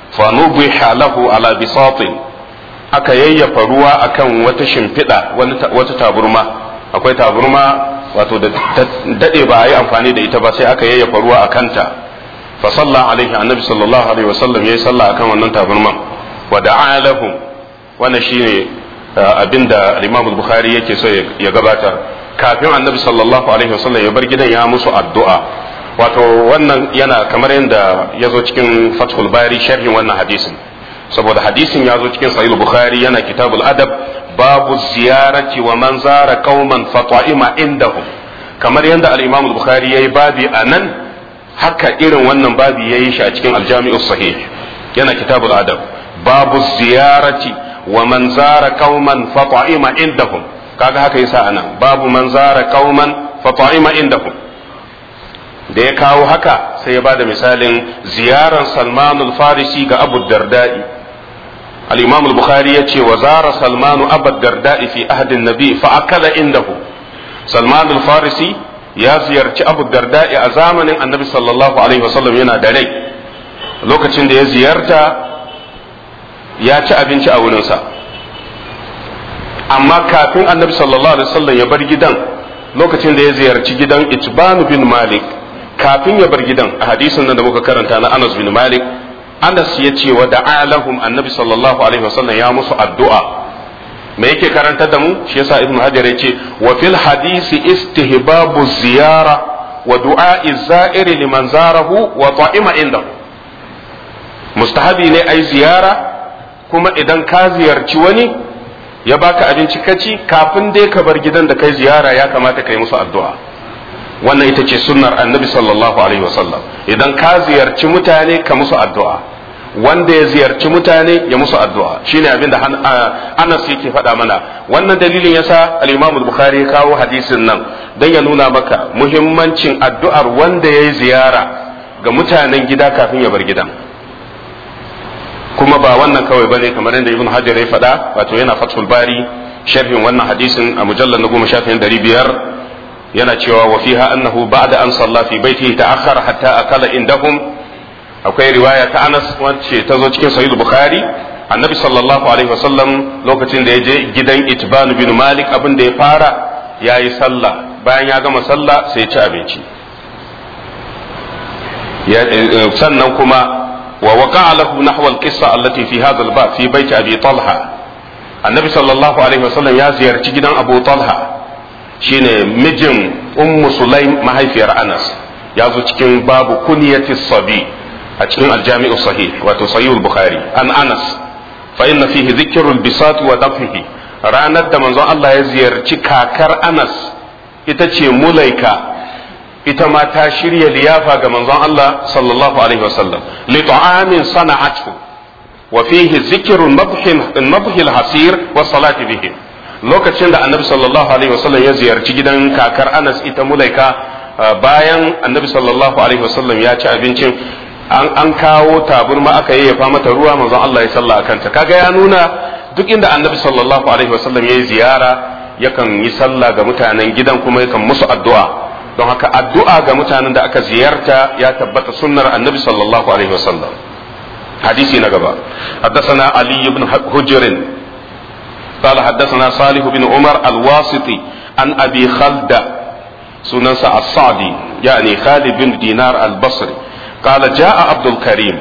fa nubiha lahu ala bisatin aka yayyafa ruwa akan wata shimfiɗa wata taburma akwai taburma wato da dade ba a yi amfani da ita ba sai aka yayyafa ruwa a kanta fa salla alaihi annabi sallallahu alaihi wasallam yayi sallah akan wannan taburman wa da'a lahum wannan shine abinda al-Imam al-Bukhari yake so ya gabatar kafin annabi sallallahu alaihi wasallam ya bar gidan ya musu addu'a wato wannan yana kamar yadda ya zo cikin Fathul Bari sharhin wannan hadisin saboda hadisin ya zo cikin Sahih Bukhari yana kitabul adab babu ziyarati wa man zara qauman fata'ima indahum kamar yadda al-Imam al-Bukhari yayi babi anan haka irin wannan babi yayi shi a cikin al-Jami'us Sahih yana kitabul adab babu ziyarati wa man zara qauman fata'ima indahum kaga haka yasa anan babu man zara qauman fata'ima indahum da ya kawo haka sai ya bada misalin ziyaran Salman al-Farisi ga Abu Darda'i al-Imam al-Bukhari yace wa zara Salman Abu Darda'i fi ahdi an-nabi fa akala indahu Salman al-Farisi ya ziyarci Abu Darda'i a zamanin Annabi sallallahu alaihi wasallam yana da rai lokacin da ya ziyarta ya ci abinci a wurinsa amma kafin annabi sallallahu alaihi wasallam ya bar gidan lokacin da ya ziyarci gidan itban bin malik kafin ya bar gidan a hadisin nan da muka karanta na anas bin malik anas ya ce wa da'alahum annabi sallallahu alaihi wasallam ya musu addu'a me yake karantar da mu shi yasa ibnu hajar ya ce wa fil hadisi istihbabu ziyara wa du'a'i za'iri liman zarahu wa ta'ima indahu mustahabi ne ai ziyara kuma idan ka ziyarci wani ya baka abinci kaci kafin dai ka bar gidan da kai ziyara ya kamata ka yi musu addu'a wannan ita ce sunnar annabi sallallahu alaihi wasallam idan ka ziyarci mutane ka musu addu'a wanda ya ziyarci mutane ya musu addu'a shine abin da Anas yake faɗa mana wannan dalilin yasa al-Imam al-Bukhari ya kawo hadisin nan dan ya nuna maka muhimmancin addu'ar wanda ya yi ziyara ga mutanen gida kafin ya bar gidan kuma ba wannan kawai bane kamar yadda ibn hajar ya faɗa wato yana fathul bari sharhin wannan hadisin a mujallar na goma shafin ɗari biyar yana cewa wa fiha annahu ba'da an salla fi baitihi ta'akhkhara hatta akala indahum akwai riwaya ta Anas wacce ta zo cikin sahih bukhari annabi sallallahu alaihi wasallam lokacin da ya je gidan itban bin malik abin da ya fara yayi sallah bayan ya gama sallah sai ya ci abinci sannan kuma ووقع له نحو القصة التي في هذا الباب في بيت أبي طلحة النبي صلى الله عليه وسلم يا زيارة جدا أبو طلحة شين مجم أم سليم ما هي في أنس يا cikin babu kunyati sabi a cikin aljami'u sahih wato sahih al-bukhari an anas fa inna fihi dhikrul bisat wa dafihi ranar da manzon Allah ya ziyarci kakar anas ita ce mulaika ita ma ta shirya liyafa ga manzon Allah sallallahu alaihi wasallam li ta'amin sana'atu wa fihi zikru nabhil hasir wa salati bihim lokacin da annabi sallallahu alaihi wasallam ya ziyarci gidan kakar Anas ita mulaika bayan annabi sallallahu alaihi wasallam ya ci abincin an, an kawo taburma aka yayyafa mata ruwa manzon Allah ya salla akan ta kaga ya nuna duk inda annabi sallallahu alaihi wasallam ya yi ziyara yakan yi sallah ga mutanen gidan kuma yakan musu addu'a don haka addu'a ga mutanen da aka ziyarta ya tabbata sunnar annabi sallallahu alaihi wasallam hadisi na gaba حدثنا علي بن حجر قال حدثنا صالح بن عمر الواسطي عن ابي خلد سننسى الصعدي يعني خالد بن دينار البصري قال جاء عبد الكريم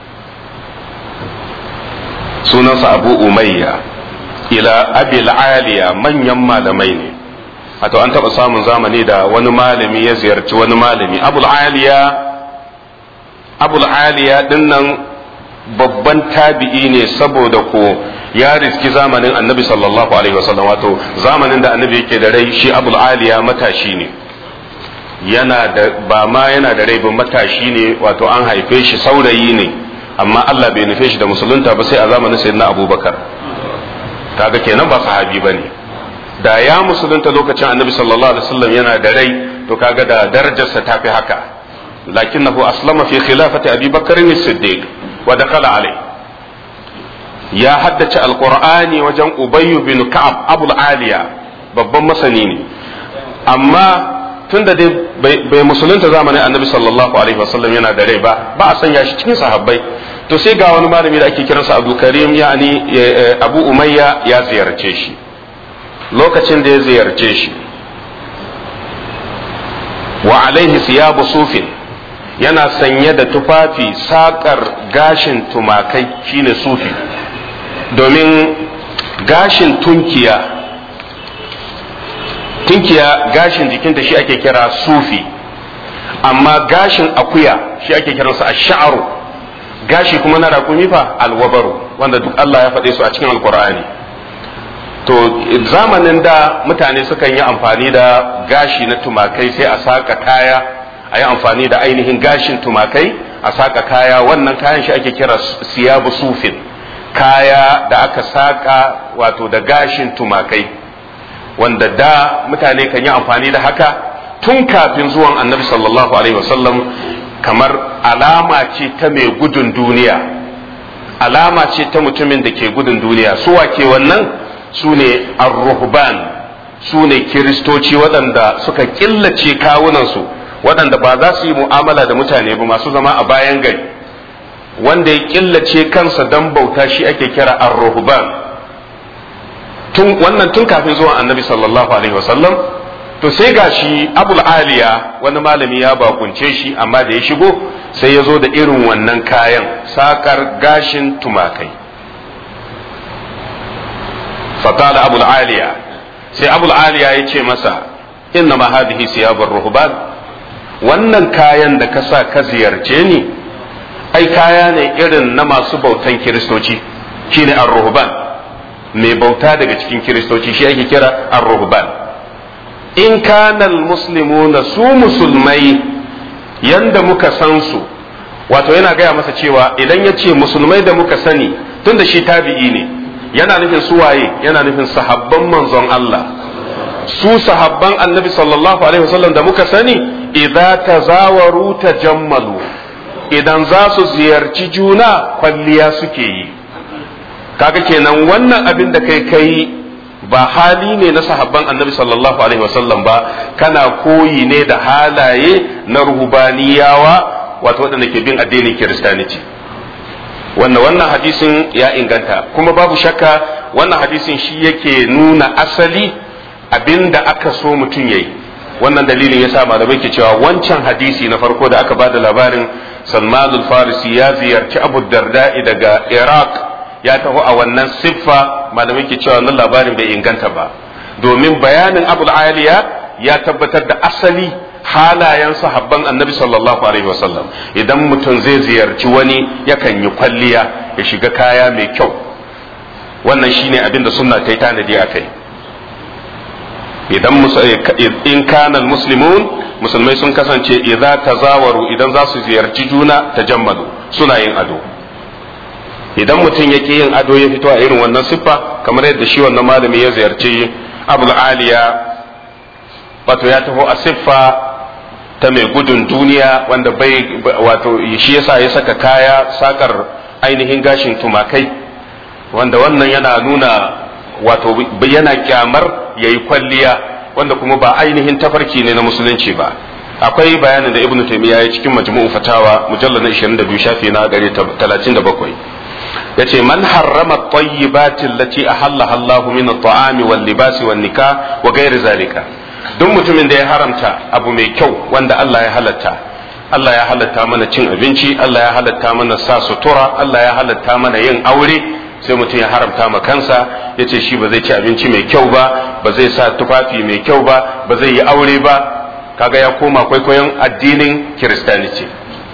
سننسى ابو اميه الى ابي العاليه من يما لمين wato an taɓa samun zamani da wani malami ya ziyarci wani malami abul aliya abul aliya dinnan babban tabi'i ne saboda ko ya riski zamanin annabi sallallahu alaihi wasallam wato zamanin da annabi yake da rai shi abul aliya matashi ne yana da ba ma yana da rai ba matashi ne wato an haife shi saurayi ne amma Allah bai nufe shi da musulunta ba sai a zamanin sayyidina abubakar kaga kenan ba sahabi bane da ya musulunta lokacin annabi sallallahu alaihi wasallam yana da rai to kaga da darajarsa ta fi haka lakinnahu aslama fi khilafati abi bakr as-siddiq wa dakhala alai ya haddace alqur'ani wajen ubayy bin ka'ab abul aliya babban masani ne amma tunda dai bai musulunta zamanin annabi sallallahu alaihi wasallam yana da rai ba ba a sanya shi cikin sahabbai to sai ga wani malami da ake kiransa abu karim yani abu umayya ya ziyarce shi lokacin da ya ziyarce shi wa alaihi siyabu sufin yana sanye da tufafi sakar gashin tumakai shine sufi domin gashin tunkiya tunkiya gashin jikinta shi ake kira sufi amma gashin akuya shi ake kiransa a sha'aru gashi kuma na rakumi fa alwabaru wanda duk Allah ya faɗe su a cikin alkur'ani to zamanin da mutane sukan yi amfani da gashi na tumakai sai a saka kaya a yi amfani da ainihin gashin tumakai a saka kaya wannan kayan shi ake kira siyabu sufin kaya da aka saka wato da gashin tumakai wanda da mutane kan yi amfani da haka tun kafin zuwan annabi sallallahu alaihi wasallam kamar alama ce ta mai gudun duniya alama ce ta mutumin da ke gudun duniya su ke wannan su ne ar-ruhban su ne kiristoci waɗanda suka killace kawunansu waɗanda ba za su yi mu'amala da mutane ba masu zama a bayan gari wanda ya killace kansa don bauta shi ake kira ar-ruhban tun wannan tun kafin zuwan annabi sallallahu alaihi wasallam to sai gashi abul aliya wani malami ya bakunce shi amma da ya shigo sai ya zo da irin wannan kayan sakar gashin tumakai fakala abul aliya sai abul aliya ya ce masa inna ma hadhihi siyabur ruhban wannan kayan da ka sa ka ziyarce ni ai kaya ne irin na masu bautan kiristoci shine ar-ruhban mai bauta daga cikin kiristoci shi ake kira ar-ruhban in kana al-muslimuna su musulmai yanda muka san su wato yana gaya masa cewa idan ya ce musulmai da muka sani tunda shi tabi'i ne yana nufin su waye yana nufin sahabban manzon Allah su sahabban annabi sallallahu alaihi wasallam da muka sani idza tazawaru tajammalu idan za su ziyarci juna kwalliya suke yi kaga kenan wannan abin da kai kai ba hali ne na sahabban annabi sallallahu alaihi wasallam ba kana koyi ne da halaye na ruhubaniyawa wato waɗanda ke bin addinin kiristaniti wannan wannan hadisin ya inganta kuma babu shakka wannan hadisin shi yake nuna asali abinda aka so mutum yayi wannan dalilin yasa malamai ke cewa wancan hadisi na farko da aka bada labarin Salman al-Farisi ya ziyarci Abu Darda'i daga Iraq ya taho a wannan siffa malamai ke cewa wannan labarin bai inganta ba domin bayanin Abu Aliya ya tabbatar da asali halayen sahabban annabi sallallahu alaihi wasallam idan mutum zai ziyarci wani yakan yi kwalliya ya shiga kaya mai kyau wannan shine abin da sunna ta yi tanadi a kai idan in kana muslimun musulmai sun kasance idza tazawaru idan za su ziyarci juna tajammalu suna yin ado idan mutum yake yin ado ya fito a irin wannan siffa kamar yadda shi wannan malami ya ziyarci abul aliya wato ya taho a siffa ta mai gudun duniya wanda bai wato shi yasa ya saka kaya sakar ainihin gashin tumakai wanda wannan yana nuna wato yana kyamar ya yi kwalliya wanda kuma ba ainihin tafarki ne na musulunci ba akwai bayanin da ibnu taymiya ya cikin majmu'u fatawa mujallal na 22 shafi na 37 yace man harrama at-tayyibati allati ahallaha Allahu min at-ta'ami wal libasi wan nikah wa ghairi zalika duk mutumin da ya haramta abu mai kyau wanda Allah ya halatta Allah ya halatta mana cin abinci Allah ya halatta mana sa sutura Allah ya halatta mana yin aure sai mutum ya haramta ma kansa ya ce shi ba zai ci abinci mai kyau ba ba zai sa tufafi mai kyau ba ba zai yi aure ba kaga ya koma kwaikwayon addinin kiristaniti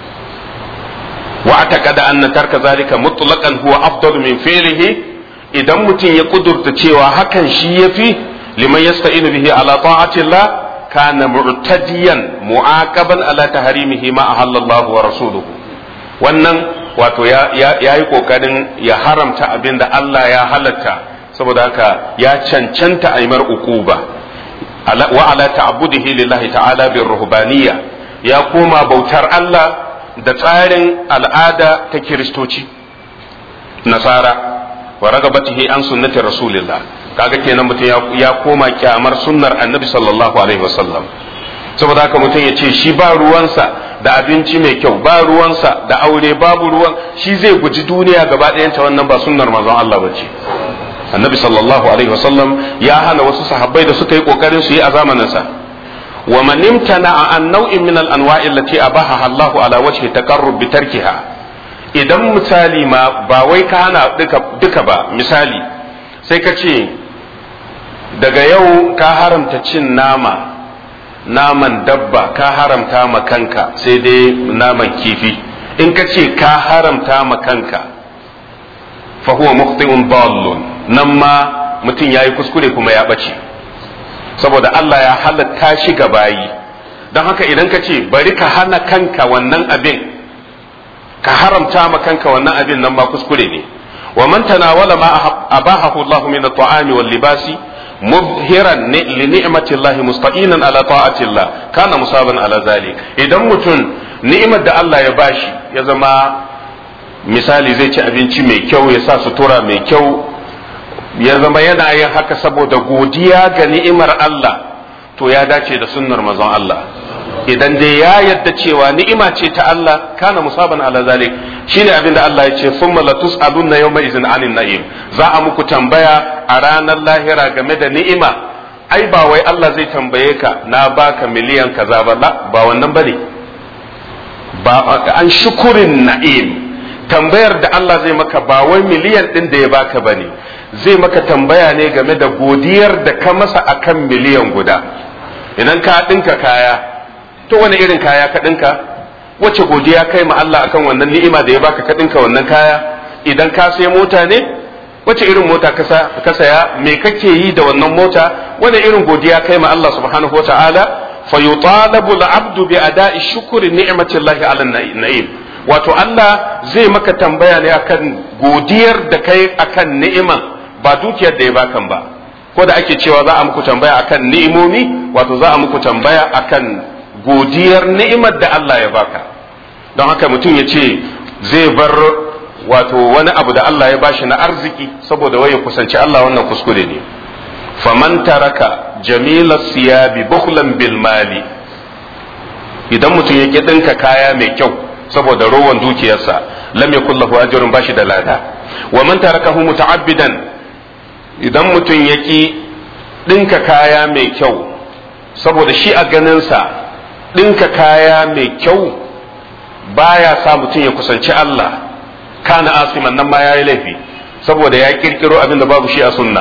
wa ataqada anna tarka zalika mutlaqan huwa afdal min fi'lihi idan mutum ya kudurta cewa hakan shi yafi liman yasta'inu bihi ala ta'ati Allah kana mu'tadiyan mu'aqaban ala taharimihi ma ahallallahu wa rasuluhu wannan wato ya yi kokarin ya haramta abin da Allah ya halatta saboda haka ya cancanta aimar ukuba wa ala ta'budihi lillahi ta'ala bir ruhbaniyya ya koma bautar Allah da tsarin al'ada ta kiristoci nasara wa ragabatihi an sunnati rasulillah kaga kenan mutum ya koma kyamar sunnar annabi sallallahu alaihi wasallam saboda haka mutum ya ce shi ba ruwansa da abinci mai kyau ba ruwansa da aure babu ruwan shi zai guji duniya gaba ɗayanta wannan ba sunnar manzon Allah bace annabi sallallahu alaihi wasallam ya hana wasu sahabbai da suka yi kokarin su yi a zamaninsa wa man imtana an nau'in min al anwa'i allati abaha Allah ala wajhi taqarrub bi tarkiha idan misali ma ba wai ka hana duka duka ba misali sai ka ce daga yau ka haramta cin nama naman dabba ka haramta ma kanka sai dai naman kifi in ka ce ka haramta ma kanka fa huwa mukhti'un dallun nan ma mutum yayi kuskure kuma ya bace saboda Allah ya halatta shi ga bayi don haka idan ka ce bari ka hana kanka wannan abin ka haramta ma kanka wannan abin nan ma kuskure ne wa man tanawala ma abahahu Allah min at-ta'ami wal libasi mubhiran li ni'mati Allah musta'inan ala ta'ati Allah kana musaban ala zalik idan mutum ni'imar da Allah ya bashi ya zama misali zai ci abinci mai kyau ya sa sutura mai kyau ya zama yana yin haka saboda godiya ga ni'imar Allah to ya dace da sunnar manzon Allah idan dai ya yadda cewa ni'ima ce ta Allah kana musaban ala zalik shine abin da Allah ya ce summa la tus'alunna yawma izin anin na'im za a muku tambaya a ranar lahira game da ni'ima ai ba wai Allah zai tambaye ka na baka miliyan kaza ba ba wannan bane ba an shukurin na'im tambayar da Allah zai maka ba wai miliyan din da ya baka bane zai maka tambaya ne game da godiyar da ka masa akan miliyan guda idan ka dinka kaya to wani irin kaya ka dinka wace godiya kai ma Allah akan wannan ni'ima da ya baka ka dinka wannan kaya idan ka sai mota ne wace irin mota ka saya me kake yi da wannan mota wani irin godiya kai ma Allah subhanahu wataala fa yutalabu al-abdu bi ada'i shukri ni'matillahi ala na'im wato Allah zai maka tambaya ne akan godiyar da kai akan ni'iman ba dukiyar da ya bakan ba ko da ake cewa za a muku tambaya akan ni'imomi wato za a muku tambaya akan godiyar ni'imar da Allah ya baka don haka mutum ya ce zai bar wato wani abu da Allah ya bashi na arziki saboda waye kusanci Allah wannan kuskure ne faman taraka jamila siyabi bukhlan bil mali idan mutum ya ki dinka kaya mai kyau saboda rowan dukiyarsa lam yakul lahu ajrun bashi da lada wa man tarakahu muta'abbidan idan mutum ya ki dinka kaya mai kyau saboda shi a ganinsa dinka kaya mai kyau baya sa mutum ya kusanci Allah kana asiman nan ma yayi laifi saboda ya kirkiro abin da babu shi a sunna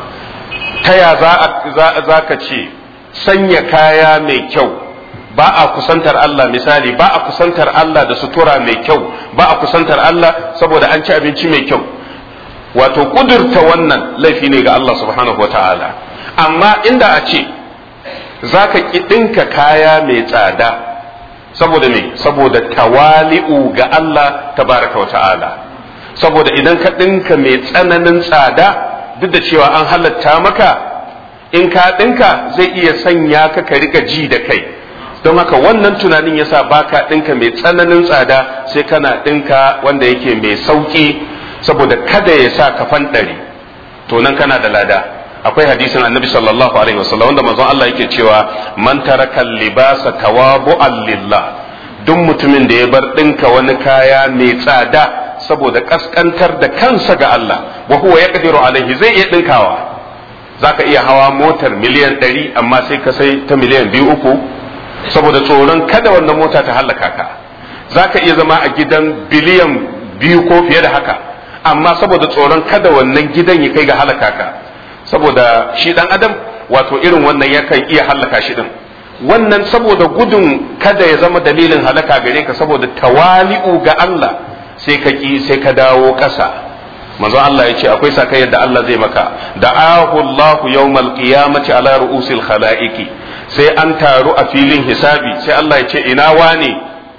ta ya za ka ce sanya kaya mai kyau ba a kusantar Allah misali ba a kusantar Allah da sutura mai kyau ba a kusantar Allah saboda an ci abinci mai kyau wato kudurta wannan laifi ne ga Allah subhanahu wata'ala amma inda a ce za ka ɗinka kaya mai tsada saboda me saboda tawali'u ga Allah tabaraka wata'ala saboda idan ka ɗinka mai tsananin tsada duk da cewa an halatta maka in ka ɗinka zai iya sanya ka ka rika ji da kai don haka wannan tunanin yasa baka ɗinka mai tsananin tsada sai kana ɗinka wanda yake mai sauƙi saboda kada ya sa ka fanɗari to nan kana da lada akwai hadisin annabi sallallahu alaihi wasallam wanda manzon Allah yake cewa man taraka libasa tawabu'an lillah duk mutumin da ya bar ɗinka wani kaya mai tsada saboda kaskantar da kansa ga Allah wa huwa yaqdiru alaihi zai iya ɗinkawa zaka iya hawa motar miliyan ɗari amma sai ka sai ta miliyan biyu uku saboda tsoron kada wannan mota ta hallaka ka zaka iya zama a gidan biliyan biyu ko fiye da haka amma saboda tsoron kada wannan gidan ya kai ga halaka ka saboda shi dan adam wato irin wannan yakan iya hallaka shi din wannan saboda gudun kada ya zama dalilin halaka gare ka saboda tawali'u ga Allah sai ka ki sai ka dawo ƙasa manzo Allah ya ce akwai sakai yadda Allah zai maka da'ahu Allahu yawmal qiyamati ala ru'usil khalaiqi sai an taru a filin hisabi sai Allah ya ce ina wane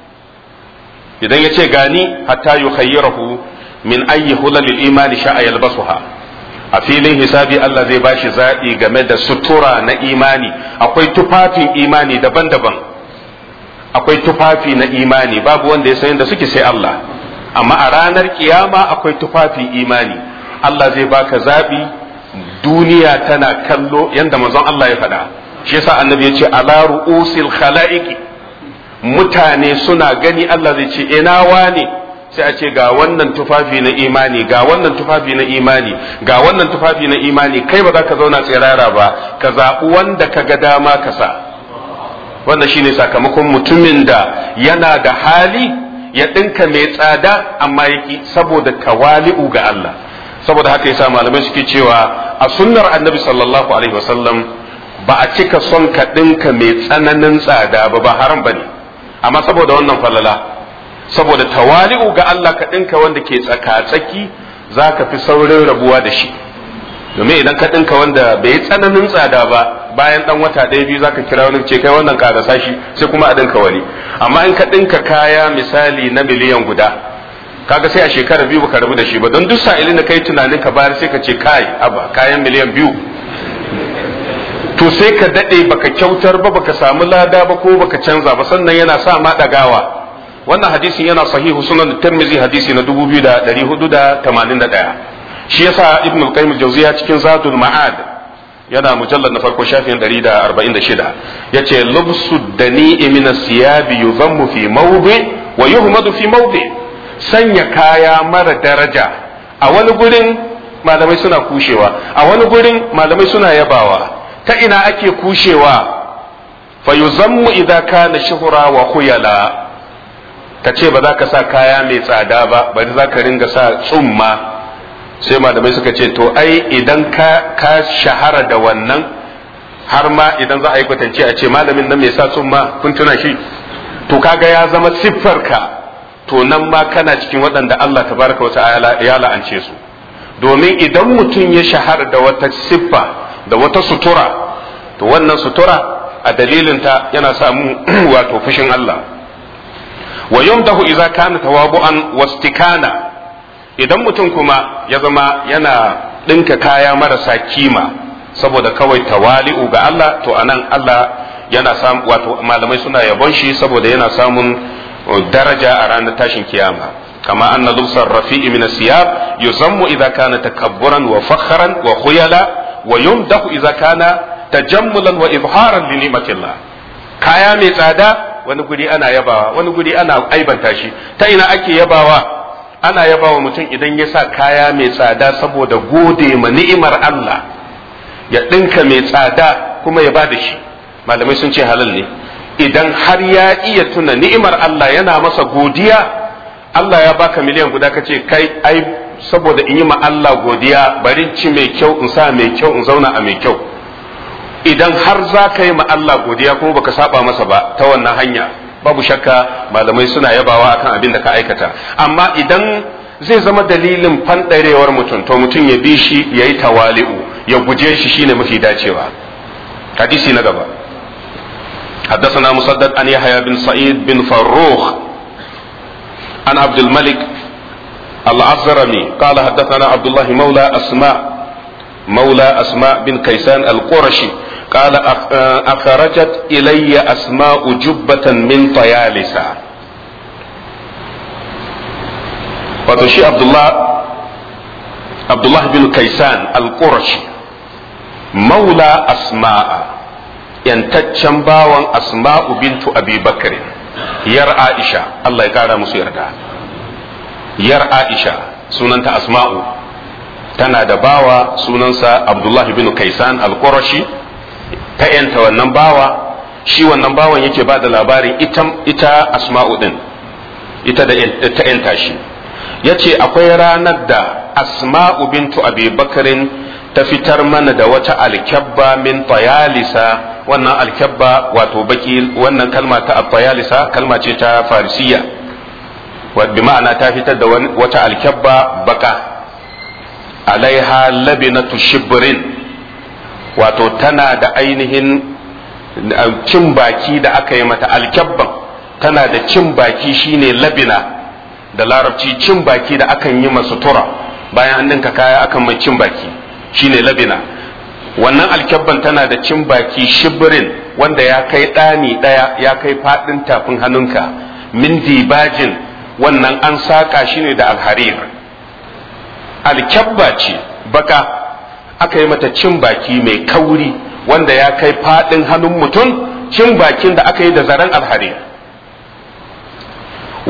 idan ya ce gani hatta yukhayyirahu min ayyi hulalil imani sha'a yalbasuha a filin hisabi Allah zai bashi zaɓi game da sutura na imani akwai tufafin imani daban-daban akwai tufafi na imani babu wanda ya san da suke sai Allah amma a ranar kiyama akwai tufafin imani Allah zai baka zaɓi duniya tana kallo yanda manzon Allah ya faɗa shi yasa annabi ya ce ala ru'usil khalaiqi mutane suna gani Allah zai ce ina wane sai a ce ga wannan tufafi na imani ga wannan tufafi na imani ga wannan tufafi na imani kai ba za ka zauna tsirara ba ka zaɓi wanda ka ga dama ka sa wannan shine sakamakon mutumin da yana da hali ya ɗinka mai tsada amma yaki saboda tawali'u ga Allah saboda haka yasa malamai suke cewa a sunnar annabi sallallahu alaihi wasallam ba a cika son ka ɗinka mai tsananin tsada ba ba haram bane amma saboda wannan falala saboda tawali'u ga Allah ka ɗinka wanda ke tsaka-tsaki za ka fi saurin rabuwa da shi domin idan ka ɗinka wanda bai tsananin tsada ba bayan ɗan wata ɗaya biyu za ka kira wani ce kai wannan ƙarasa shi sai kuma a ɗinka wani amma in ka ɗinka kaya misali na miliyan guda kaga sai a shekara biyu baka rabu da shi ba don duk sa'ilin da kai tunanin ka bayar sai ka ce kai aba kayan miliyan biyu to sai ka daɗe baka kyautar ba baka samu lada ba ko baka canza ba sannan yana sa ma ɗagawa wannan hadisin yana sahihu sunan tirmizi hadisi na 2481 shi yasa ibn al-qayyim jawziya cikin zadul ma'ad yana mujallad na farko shafin 146 yace lubsu dani'i min as-siyab yuzammu fi mawdi wa yuhmadu fi mawdi sanya kaya mara daraja a wani gurin malamai suna kushewa a wani gurin malamai suna yabawa ta ina ake kushewa fa yuzammu idza kana shuhra wa khuyala ka ce ba za ka sa kaya mai tsada ba bari za ka ringa sa tsumma sai malamai suka ce to ai idan ka, ka shahara da wannan har ma idan za a yi kwatance a ce malamin nan mai sa tsumma kun tuna shi to kaga ya zama siffarka to nan ma kana cikin waɗanda Allah tabaraka wata ya la'ance su domin idan mutum ya shahara da wata siffa da wata sutura to wannan sutura a dalilinta yana samu wato fushin Allah wa yumdahu idza kana tawabu'an wastikana idan mutum kuma ya zama yana dinka kaya marasa kima saboda kawai tawali'u ga Allah to anan Allah yana samu wato malamai suna yabon shi saboda yana samun daraja a ranar tashin kiyama kama anna lubsar rafi'i min asiyab yuzammu idza kana takabburan wa fakhran wa khuyala wa yumdahu idza kana tajammulan wa izharan li ni'matillah kaya mai tsada wani guri ana yabawa wani guri ana aibanta shi ta ina ake yabawa ana yabawa mutum idan ya sa kaya mai tsada saboda gode ma ni'imar Allah ya ɗinka mai tsada kuma ya ba da shi malamai sun ce halal ne idan har ya iya tuna ni'imar Allah yana masa godiya Allah ya baka miliyan guda ka ce kai ai saboda in yi ma Allah godiya bari ci mai kyau in sa mai kyau in zauna a mai kyau idan har za ka yi ma Allah godiya kuma baka saba masa ba ta wannan hanya babu shakka malamai suna yabawa akan abin da ka aikata amma idan zai zama dalilin fanɗarewar mutum to mutum ya bi shi ya yi tawali'u ya guje shi shine mafi dacewa hadisi na gaba حدثنا مسدد عن يحيى بن سعيد بن فروخ عن عبد الملك العزرمي قال حدثنا عبد الله مولى أسماء مولى أسماء بن كيسان القرشي قال أخرجت إلي أسماء جبة من طيالسة فتشي عبد الله عبد الله بن كيسان القرشي مولى أسماء yantaccen bawan asma'u bintu abi bakr yar aisha Allah ya kara musu yarda yar aisha sunanta asma'u tana da bawa sunansa abdullah bin kaisan al-qurashi ta yanta wannan bawa shi wannan bawan yake ba da labarin ita, ita asma'u din ita da ta yanta shi ya ce akwai ranar da asma'u bintu abi bakarin ta fitar mana da wata alkyabba min tayalisa wannan alkyabba wato baki wannan kalma ta tayalisa kalma ce ta farisiya bi ma'ana ta fitar da wata alkyabba baka alaiha labinatu shibrin wato tana da ainihin cin baki da aka yi mata alkyabban tana da cin baki shine labina da larabci cin baki da akan yi masu tura bayan an dinka kaya akan mai cin baki shine labina wannan alkyabban tana da cin baki shibirin wanda ya kai ɗani ɗaya ya kai faɗin tafin hannunka min dibajin wannan an saƙa shi ne da alharir alkyabba ce baka aka yi mata cin baki mai kauri wanda ya kai faɗin hannun mutum cin bakin da aka yi da zaren alharir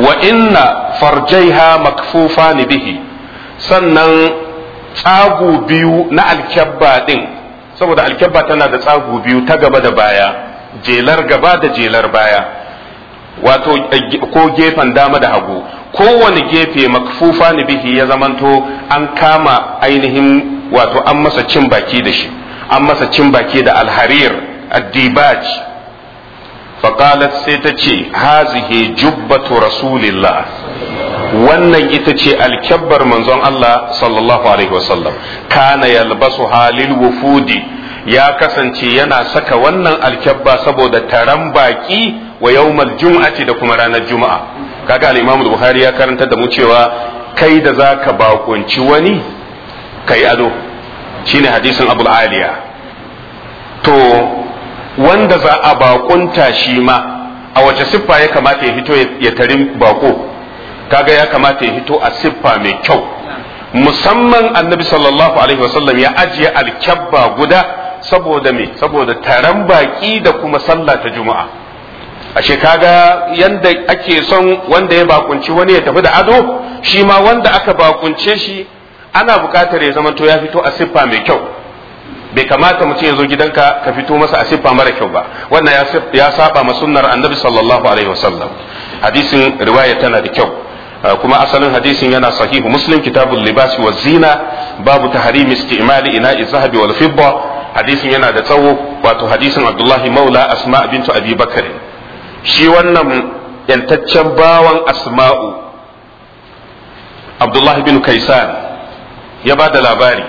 wa inna farjaiha makfufan bihi sannan tsagu biyu na alkyabba din saboda alkyabba tana da tsagu biyu ta gaba da baya jelar gaba da jelar baya wato ko gefen dama da hagu kowane gefe makfufa ni bihi ya zamanto an kama ainihin wato an masa cin baki da shi an masa cin baki da alharir addibaj faqalat sai ta ce hazihi jubbatu rasulillah wannan ita ce alkyabbar manzon Allah sallallahu alaihi wasallam kana yalbasu halil wufudi ya kasance yana saka wannan alkyabba saboda taron baki wa yawmal jum'ati da kuma ranar juma'a kaga al-Imam Bukhari ya karanta da mu cewa kai da zaka bakunci wani kai ado shine hadisin Abu Aliya to wanda za a bakunta shi ma a wace siffa ya kamata ya fito ya tarin bako kaga ya kamata ya fito a siffa mai kyau musamman annabi sallallahu alaihi wasallam ya ajiye alkyabba guda saboda me saboda taron baki da kuma sallah ta juma'a ashe kaga yanda ake son wanda ya bakunci wani ya tafi da ado shi ma wanda aka bakunce shi ana bukatar ya zamanto ya fito a siffa mai kyau bai kamata mutum ya zo gidanka ka fito masa a siffa mara kyau ba wannan ya saba ma sunnar annabi sallallahu alaihi wasallam hadisin riwaya tana da kyau kuma asalin hadisin yana sahihu muslim kitabul libasi wa zina babu tahrim istimali ina zahabi wal fidda hadisin yana da tsawo wato hadisin abdullahi maula asma bintu abi bakr shi wannan yantaccen bawan asma'u abdullahi bin kaisan ya ba da labari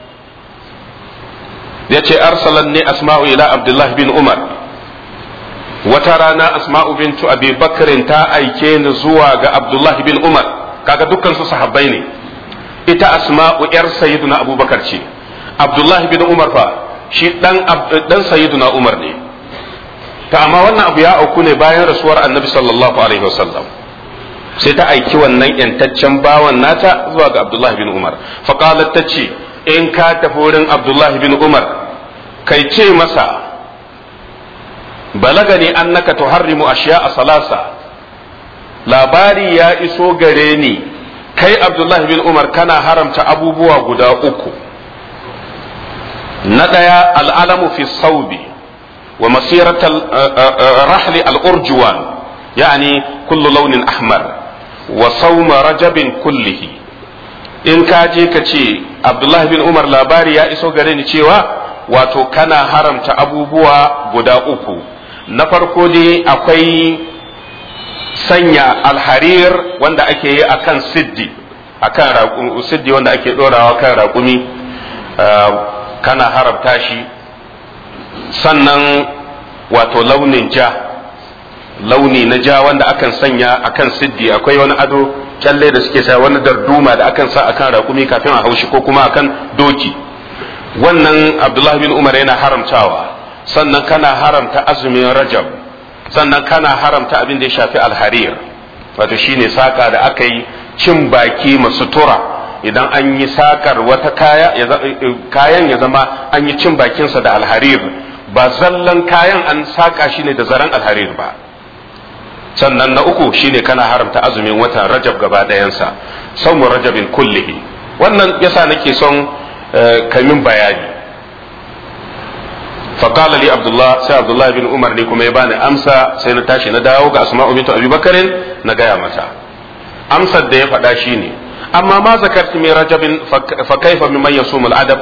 ya ce arsalan ne asma'u ila abdullahi bin umar wata rana asma'u bintu abi bakarin ta aike ni zuwa ga abdullahi bin umar kaga dukkan su sahabbai ne ita asma'u yar sayyiduna abubakar ce abdullahi bin umar fa shi dan dan sayyiduna umar ne ta amma wannan abu ya auku ne bayan rasuwar annabi sallallahu alaihi wasallam sai ta aiki wannan yantaccen bawan nata zuwa ga abdullahi bin umar faqalat ta ce in ka tafi wurin abdullahi bin umar kai ce masa balagani annaka tuharrimu ashiya a salasa labari ya iso gare ni kai abdullahi bin umar kana haramta abubuwa guda uku na ɗaya al'alamu fi saubi wa masiratal rahli al'urjuwan yani kullu launin ahmar wa sauma rajabin kullihi in ka je ka ce abdullahi bin umar labari ya iso gare ni cewa wato kana haramta abubuwa guda uku na farko dai akwai sanya alharir wanda ake yi a kan siddi a kan siddi wanda ake ɗorawa kan raƙumi kana haramta shi sannan wato launin ja launi na ja wanda akan sanya akan siddi akwai wani ado kyalle da suke sa wani darduma da akan sa akan raƙumi kafin a haushi ko kuma akan doki wannan abdullahi bin umar yana haramtawa sannan kana haramta azumin rajab sannan kana haramta abin da ya shafi alharir wato shine saka da aka yi cin baki masutura idan an yi sakar wata kaya kayan ya zama an yi cin bakinsa da alharir ba zallan kayan an saka shi ne da zaren alharir ba sannan na uku shine kana haramta azumin watan rajab gaba ɗayansa saumu rajabin kullihi wannan yasa nake son kamin bayani فقال لي عبد الله سي عبد الله بن عمر ne kuma ya bani amsa sai na tashi na dawo ga asma'u bintu abi bakarin na gaya mata amsar da ya faɗa shine amma ma zakarti mai rajabin fa kaifa mimman yasumul adab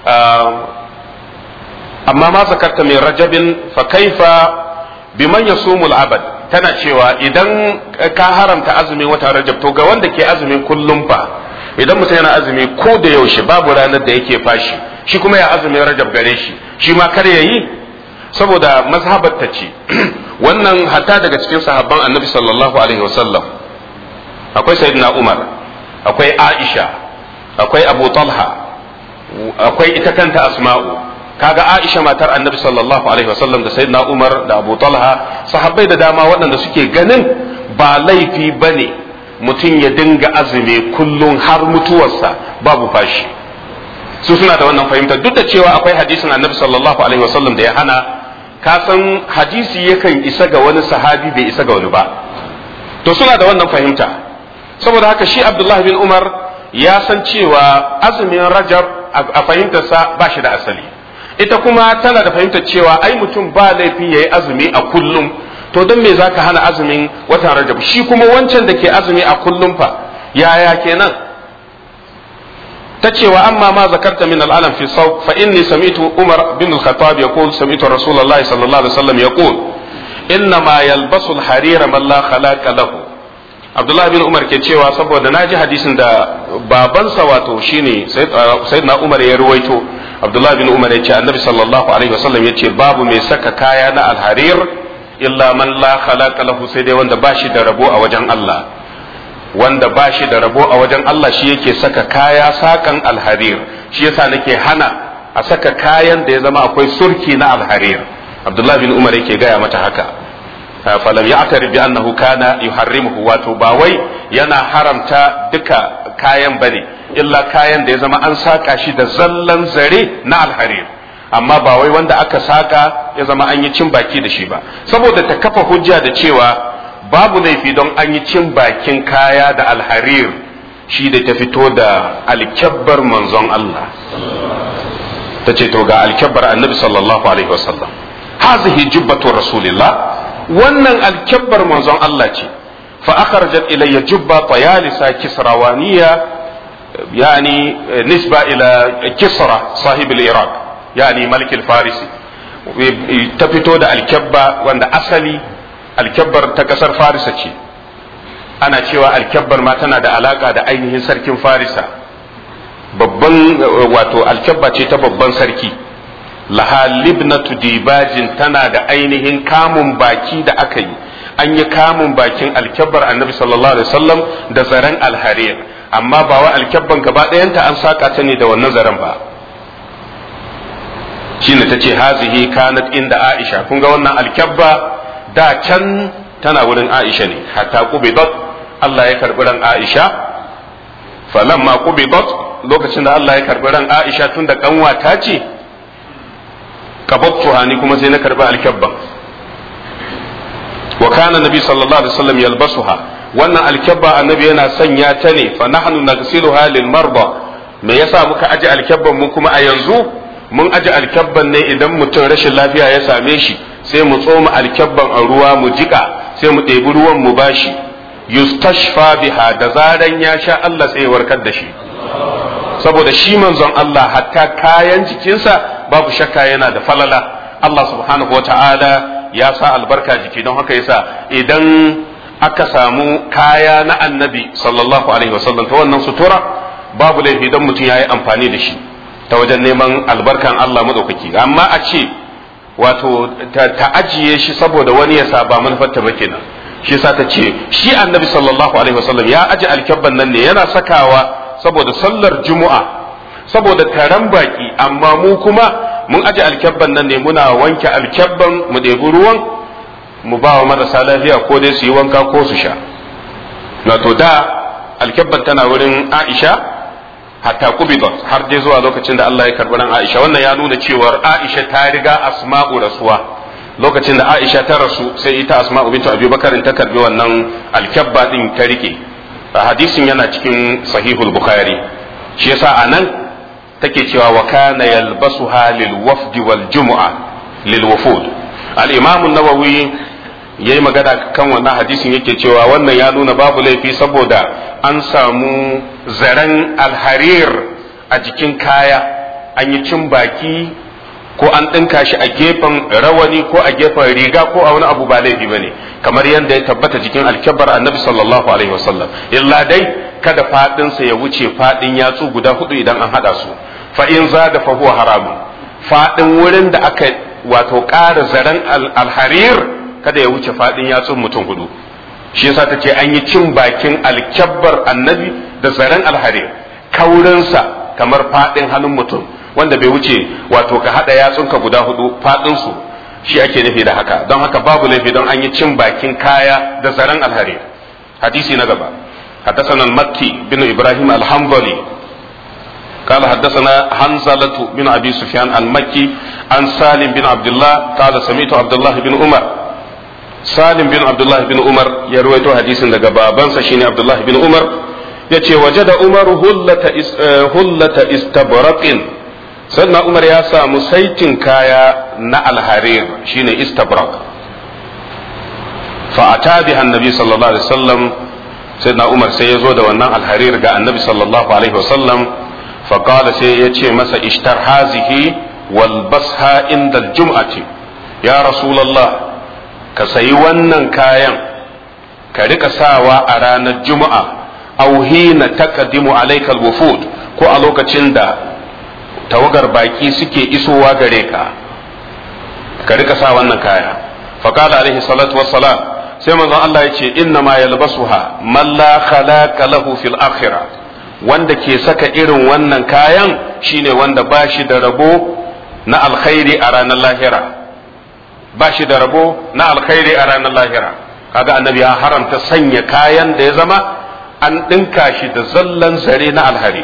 amma ma zakarta mai rajabin fa kaifa biman yasumul abad tana cewa idan ka haramta azumin wata rajab to ga wanda ke azumin kullum fa idan mutum yana azumi ko da yaushe babu ranar da yake fashi shi kuma ya azumin rajab gare shi shi ma kar ya yi saboda mazhabar ta ce wannan hatta daga cikin sahabban annabi sallallahu alaihi wasallam akwai sayyidina umar akwai aisha akwai abu talha akwai ita kanta asma'u kaga aisha matar annabi sallallahu alaihi wasallam da sayyidina umar da abu talha sahabbai da dama waɗanda suke ganin ba laifi bane mutum ya dinga azumi kullum har mutuwarsa babu fashi su suna da wannan fahimta duk da cewa akwai hadisin annabi sallallahu alaihi wasallam da ya hana ka san hadisi yakan isa ga wani sahabi bai isa ga wani ba to suna da wannan fahimta saboda haka shi abdullahi bin umar ya san cewa azumin rajab a fahimtarsa ba shi da asali ita kuma tana da fahimtar cewa ai mutum ba laifi ya yi azumi a kullum to don me zaka hana azumin watan rajab shi kuma wancan da ke azumi a kullum fa yaya kenan ta cewa amma ma zakarta min al'alam fi sau fa inni sami'tu umar bin al-khattab yaqul sami'tu rasulullahi sallallahu alaihi wasallam yaqul inna ma yalbasu al-harira man la khalaqa lahu abdullahi bin umar ke cewa saboda naji hadisin da babansa wato shine sayyidina umar ya ruwaito abdullahi bin umar ya ce annabi sallallahu alaihi wasallam ya ce babu mai saka kaya na al-harir illa man la khalaqa lahu sai dai wanda ba shi da rabo a wajen Allah wanda ba shi da rabo a wajen Allah shi yake saka kaya sakan alharir shi yasa nake hana a saka kayan da ya zama akwai surki na alharir Abdullahi bin Umar yake gaya mata haka falam ya'tarif bi annahu kana yuharrimuhu wato ba wai yana haramta duka kayan bane illa kayan da ya zama an saka shi da zallan zare na alharir amma ba wai wanda aka saka ya zama an yi cin baki da shi ba saboda ta kafa hujja da cewa babu laifi don an yi cin bakin kaya da alharir shi da ta fito da alkyabbar manzon Allah ta ce to ga alkyabbar annabi sallallahu alaihi wasallam hazihi jubbatu rasulillah wannan alkyabbar manzon Allah ce fa akhrajat ilayya jubba tayalisa kisrawaniya yani nisba ila kisra sahib al-iraq yani malik al-farisi ta fito da alkyabba wanda asali alkyabbar ta kasar farisa ce ana cewa alkyabbar ma tana da alaka da ainihin sarkin farisa babban wato alkyabba ce ta babban sarki laha libnatu dibajin tana da ainihin kamun baki da aka yi an yi kamun bakin alkyabbar annabi sallallahu alaihi wasallam da zaren alharir amma ba wa alkyabban gaba ɗayanta an saka ta ne da wannan zaren ba shine ta ce hazihi kanat inda aisha kun ga wannan alkyabba da can tana wurin Aisha ne hatta qubidat Allah ya karbi ran Aisha falamma qubidat lokacin da Allah ya karbi ran Aisha tun da kanwa ta ce kabattu hani kuma sai na karbi alkabban wa kana nabi sallallahu alaihi wasallam yalbasuha wannan alkabba annabi yana sanya ta ne fa nahnu nagsiluha lil marda me yasa muka aje alkabban mu kuma a yanzu mun aje alkabban ne idan mutum rashin lafiya ya same shi sai mu tsoma alkyabban a ruwa mu jika sai mu ɗebi ruwan mu bashi yustashfa biha da zaran ya sha Allah sai ya warkar da shi saboda shi manzon Allah hatta kayan jikinsa babu shakka yana da falala Allah subhanahu wa ta'ala ya sa albarka jiki don haka yasa idan aka samu kaya na annabi sallallahu alaihi wasallam ta wannan sutura babu laifi don mutum ya yi amfani da shi ta wajen neman albarkan Allah madaukaki amma a ce wato ta ajiye shi saboda wani ya sa ba manufarta ba kenan shi yasa ta ce shi annabi sallallahu alaihi wasallam ya aje alkyabban nan ne yana sakawa saboda sallar juma'a saboda taron baki amma mu kuma mun aje alkyabban nan ne muna wanke alkyabban mu ɗebi ruwan mu ba wa marasa lafiya ko dai su yi wanka ko su sha na to da alkyabban tana wurin aisha hatta kubidat har dai zuwa lokacin da Allah ya karbi ran Aisha wannan ya nuna cewar Aisha ta riga Asma'u rasuwa lokacin da Aisha ta rasu sai ita Asma'u bintu Abi Bakar ta karbi wannan alkabba din ta rike hadisin yana cikin sahihul Bukhari shi yasa anan take cewa wa kana yalbasuha lil wafdi wal jumu'a lil wufud al-imam an-nawawi yayi magana kan wannan hadisin yake cewa wannan ya nuna babu laifi saboda an samu zaren alharir a jikin kaya an yi cin baki ko an ɗinka shi a gefen rawani ko a gefen riga ko a wani abu ba laifi ba ne kamar yadda ya tabbata jikin alkyabar annabi sallallahu alaihi wasallam illa dai kada faɗinsa ya wuce faɗin yatsu guda hudu idan an haɗa su fa in za da fa huwa haramun faɗin wurin da aka wato ƙara zaren alharir kada ya wuce faɗin yatsun mutum hudu shi yasa ta ce an yi cin bakin alkyabbar annabi da zaren alharir kaurinsa kamar faɗin hannun mutum wanda bai wuce wato ka haɗa yatsunka guda hudu faɗinsu shi ake nufi da haka don haka babu laifi don an yi cin bakin kaya da zaren alharir hadisi na gaba حدثنا المكي بن إبراهيم الحنظلي قال حدثنا حنزلة بن أبي سفيان المكي عن سالم بن عبد الله قال سمعت عبد الله بن عمر salim bin abdullahi bin umar ya ruwaito hadisin daga babansa shine abdullahi bin umar ya ce waje da umar hullata istabraqin sannan umar ya samu saitin kaya na alharir shine istabrak fa'ata biha annabi sallallahu alaihi wasallam sayyidina umar sai ya zo da wannan alharir ga annabi sallallahu alaihi wasallam faqala sai ya ce masa ishtar hazihi wal basha inda aljum'ati ya rasulullah ka sayi wannan kayan ka rika sawa a ranar juma'a aw hina taqaddimu alayka alwufud ko a lokacin da tawagar baki suke isowa gare ka ka rika sa wannan kaya faqala alaihi salatu wassalam sai manzon Allah ya ce inna ma yalbasuha man la khalaqa lahu fil akhirah wanda ke saka irin wannan kayan shine wanda ba shi da rabo na alkhairi a ranar lahira ba shi da rabo na alkhairi a ranar lahira kaga annabi ya haramta sanya kayan da ya zama an ɗinka shi da zallan zare na alhari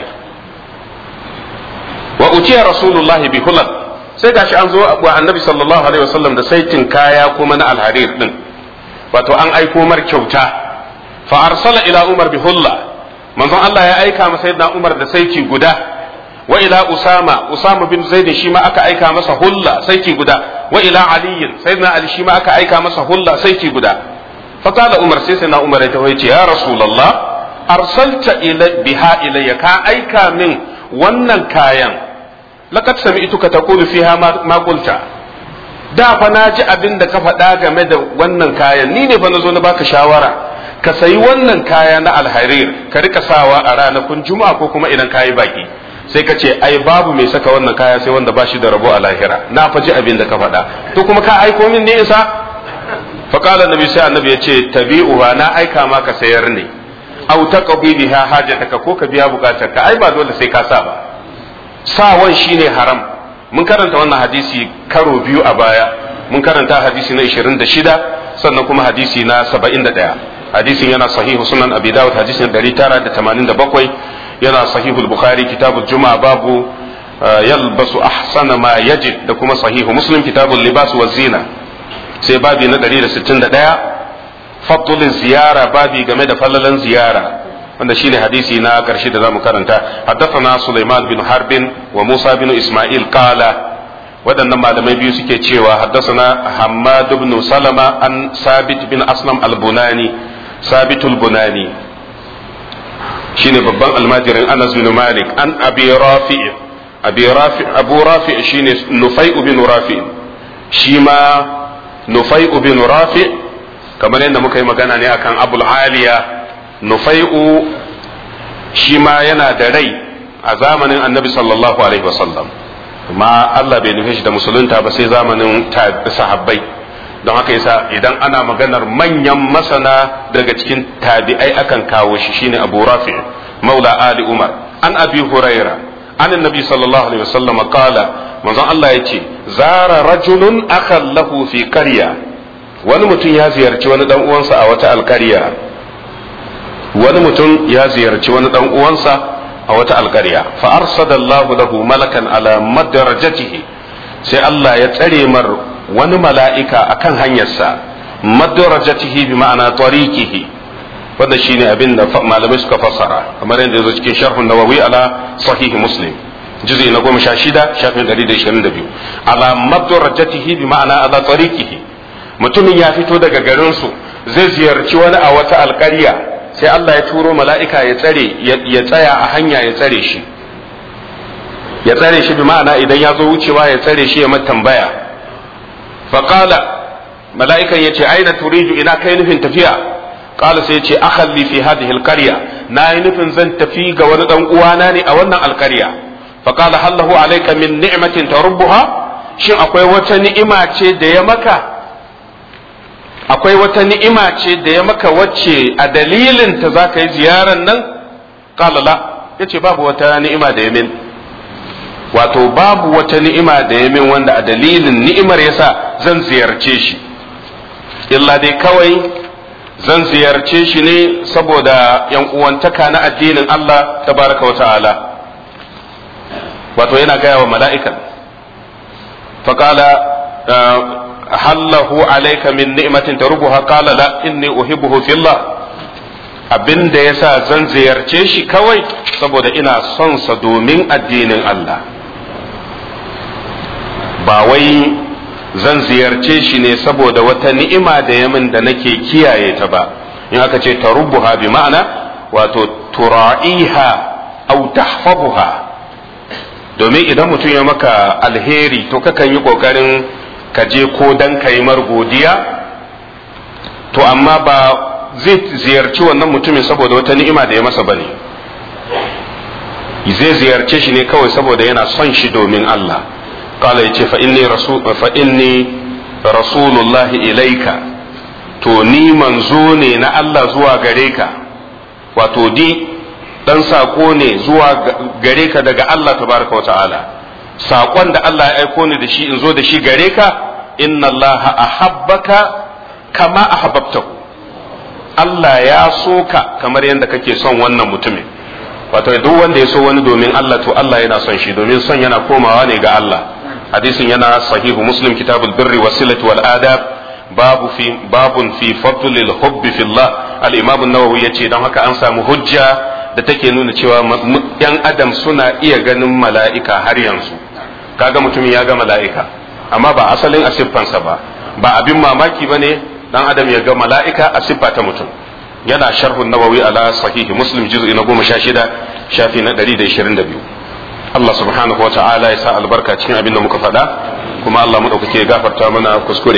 wa uciya rasulullahi bi hulal sai gashi an zo wa annabi sallallahu alaihi wasallam da saitin kaya kuma na alharir din wato an aiko mar kyauta fa arsala ila umar bi hulla manzon Allah ya aika masa sayyidina umar da saiti guda wa ila usama usama bin zaid shi ma aka aika masa hulla saiti guda wa ila ali sayyidina ali shi ma aka aika masa hulla saiti guda fa qala umar sai sayyidina umar ya tawo ya rasulullah arsalta ila biha ilayya ka aika min wannan kayan laqad sami'tuka taqulu fiha ma qulta da fa na ji abin da ka faɗa game da wannan kayan ni ne fa na zo na baka shawara ka sayi wannan kaya na alharir ka rika sawa a ranakun juma'a ko kuma idan kayi baki sai ka ce ai babu mai saka wannan kaya sai wanda ba shi da rabo a lahira na fa ji abin da ka faɗa to kuma ka aiko min ne isa fa qala nabi sai annabi ya ce tabi'uha na aika ma ka sayar ne aw taqbi biha hajataka ko ka biya bukatarka ai ba dole sai ka sa ba sawan shine haram mun karanta wannan hadisi karo biyu a baya mun karanta hadisi na 26 sannan kuma hadisi na 71 hadisin yana sahihu sunan abi dawud hadisin 987 yana sahihu bukhari kitabul juma'a babu yalbasu ahsana ma yajid da kuma sahihu muslim kitabul libas wa zina sai babi na 161 fadlul ziyara babi game da fallalan ziyara wanda shine hadisi na karshe da zamu karanta haddathana Sulaiman bin Harbin wa Musa bin Ismail qala waɗannan malamai biyu suke cewa haddathana Hammad ibn Salama an Sabit bin Aslam al-Bunani Sabit al-Bunani shine babban almajirin Anas bin Malik an Abi Rafi Abi Rafi Abu Rafi shine Nufai bin Rafi shi ma Nufai bin Rafi kamar yadda muka yi magana ne akan Abul Aliya nufai'u shi ma yana da rai a zamanin annabi sallallahu alaihi wasallam amma Allah bai nufe shi da musulunta ba sai zamanin sahabbai don haka yasa idan ana maganar manyan masana daga cikin tabi'ai akan kawo shi shine Abu Rafi maula Ali Umar an Abi Huraira an annabi sallallahu alaihi wasallam qala manzon Allah yace zara rajulun akhan lahu fi qarya wani mutum ya ziyarci wani dan uwansa a wata alkarya wani mutum ya ziyarci wani dan uwansa a wata alƙarya fa arsadallahu lahu malakan ala madarajatihi sai Allah ya tsare mar wani mala'ika akan hanyarsa madarajatihi bi ma'ana tariqihi wanda shine abin da malamai suka fassara kamar yadda yazo cikin sharhun nawawi ala sahihi muslim juz'i na goma sha shida shafin ɗari da ishirin da biyu ala madarajatihi bi ma'ana ala tariqihi mutumin ya fito daga garinsu zai ziyarci wani a wata alƙarya sai Allah ya turo mala'ika ya tsare ya tsaya a hanya ya tsare shi ya tsare shi bi ma'ana idan ya zo wucewa ya tsare shi ya mata tambaya faƙala mala'ikan ya ce aina turidu ina kai nufin tafiya ƙala sai ya ce akhalli fi hadhihi alqarya na yi nufin zan tafi ga wani dan uwana ne a wannan alƙarya faƙala hallahu alayka min ni'matin tarubbuha shin akwai wata ni'ima ce da ya maka akwai wata ni'ima ce da ya maka wacce a dalilin ta za ka yi ziyarar nan kalala ya ce babu wata ni'ima da ya min wato babu wata ni'ima da ya min wanda a dalilin ni'imar yasa zan ziyarce shi illa dai kawai zan ziyarce shi ne saboda yan uwantaka na addinin Allah tabaraka wa ta'ala wato yana gaya wa mala'ikan faƙala hallahu alayka min ni'matin tarubuha qala la inni uhibbuhu fillah abinda yasa zan ziyarce shi kawai saboda ina son sa domin addinin Allah ba wai zan ziyarce shi ne saboda wata ni'ima da yamin da nake kiyaye ta ba in aka ce tarubuha bi ma'ana wato tura'iha au tahfabuha domin idan mutum ya maka alheri to kakan yi kokarin ka je ko dan ka yi mar godiya to amma ba zai ziyarci wannan mutumin saboda wata ni'ima da ya masa bane zai ziyarce shi ne kawai saboda yana son shi domin Allah qala yace fa inni rasul fa inni rasulullahi ilaika to ni manzo ne na Allah zuwa gare ka wato di dan sako ne zuwa gare ka daga Allah tabaraka wata'ala sakon da Allah ya aiko ni da shi in zo da shi gare ka inna Allah ahabbaka kama ahabbtahu Allah ya so ka kamar yadda kake son wannan mutumin wato duk wanda ya so wani domin Allah to Allah yana son shi domin son yana komawa ne ga Allah hadisin yana sahihu muslim kitabul birri wasilati wal adab babu fi babun fi fadlil hubbi fillah al-imam an-nawawi yace dan haka an samu hujja da take nuna cewa yan adam suna iya ganin mala'ika har yanzu kaga mutumin ya ga mala'ika amma ba asalin asiffansa ba ba abin mamaki bane dan adam ya ga mala'ika a siffa ta mutum yana sharhun nawawi ala sahihi muslim juz'i na goma sha shida shafi na ɗari da ishirin da biyu Allah subhanahu wa ta'ala ya sa albarka cikin abin da muka faɗa kuma Allah mu ɗaukake gafarta mana kuskure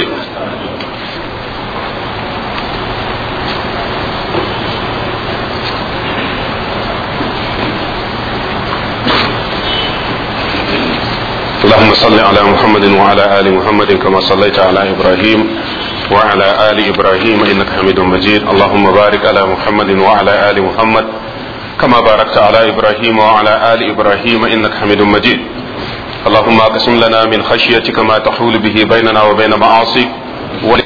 اللهم صل على محمد وعلى آل محمد كما صليت على إبراهيم وعلى آل إبراهيم إنك حميد مجيد اللهم بارك على محمد وعلى آل محمد كما باركت على إبراهيم وعلى آل إبراهيم إنك حميد مجيد اللهم اقسم لنا من خشيتك ما تحول به بيننا وبين معاصيك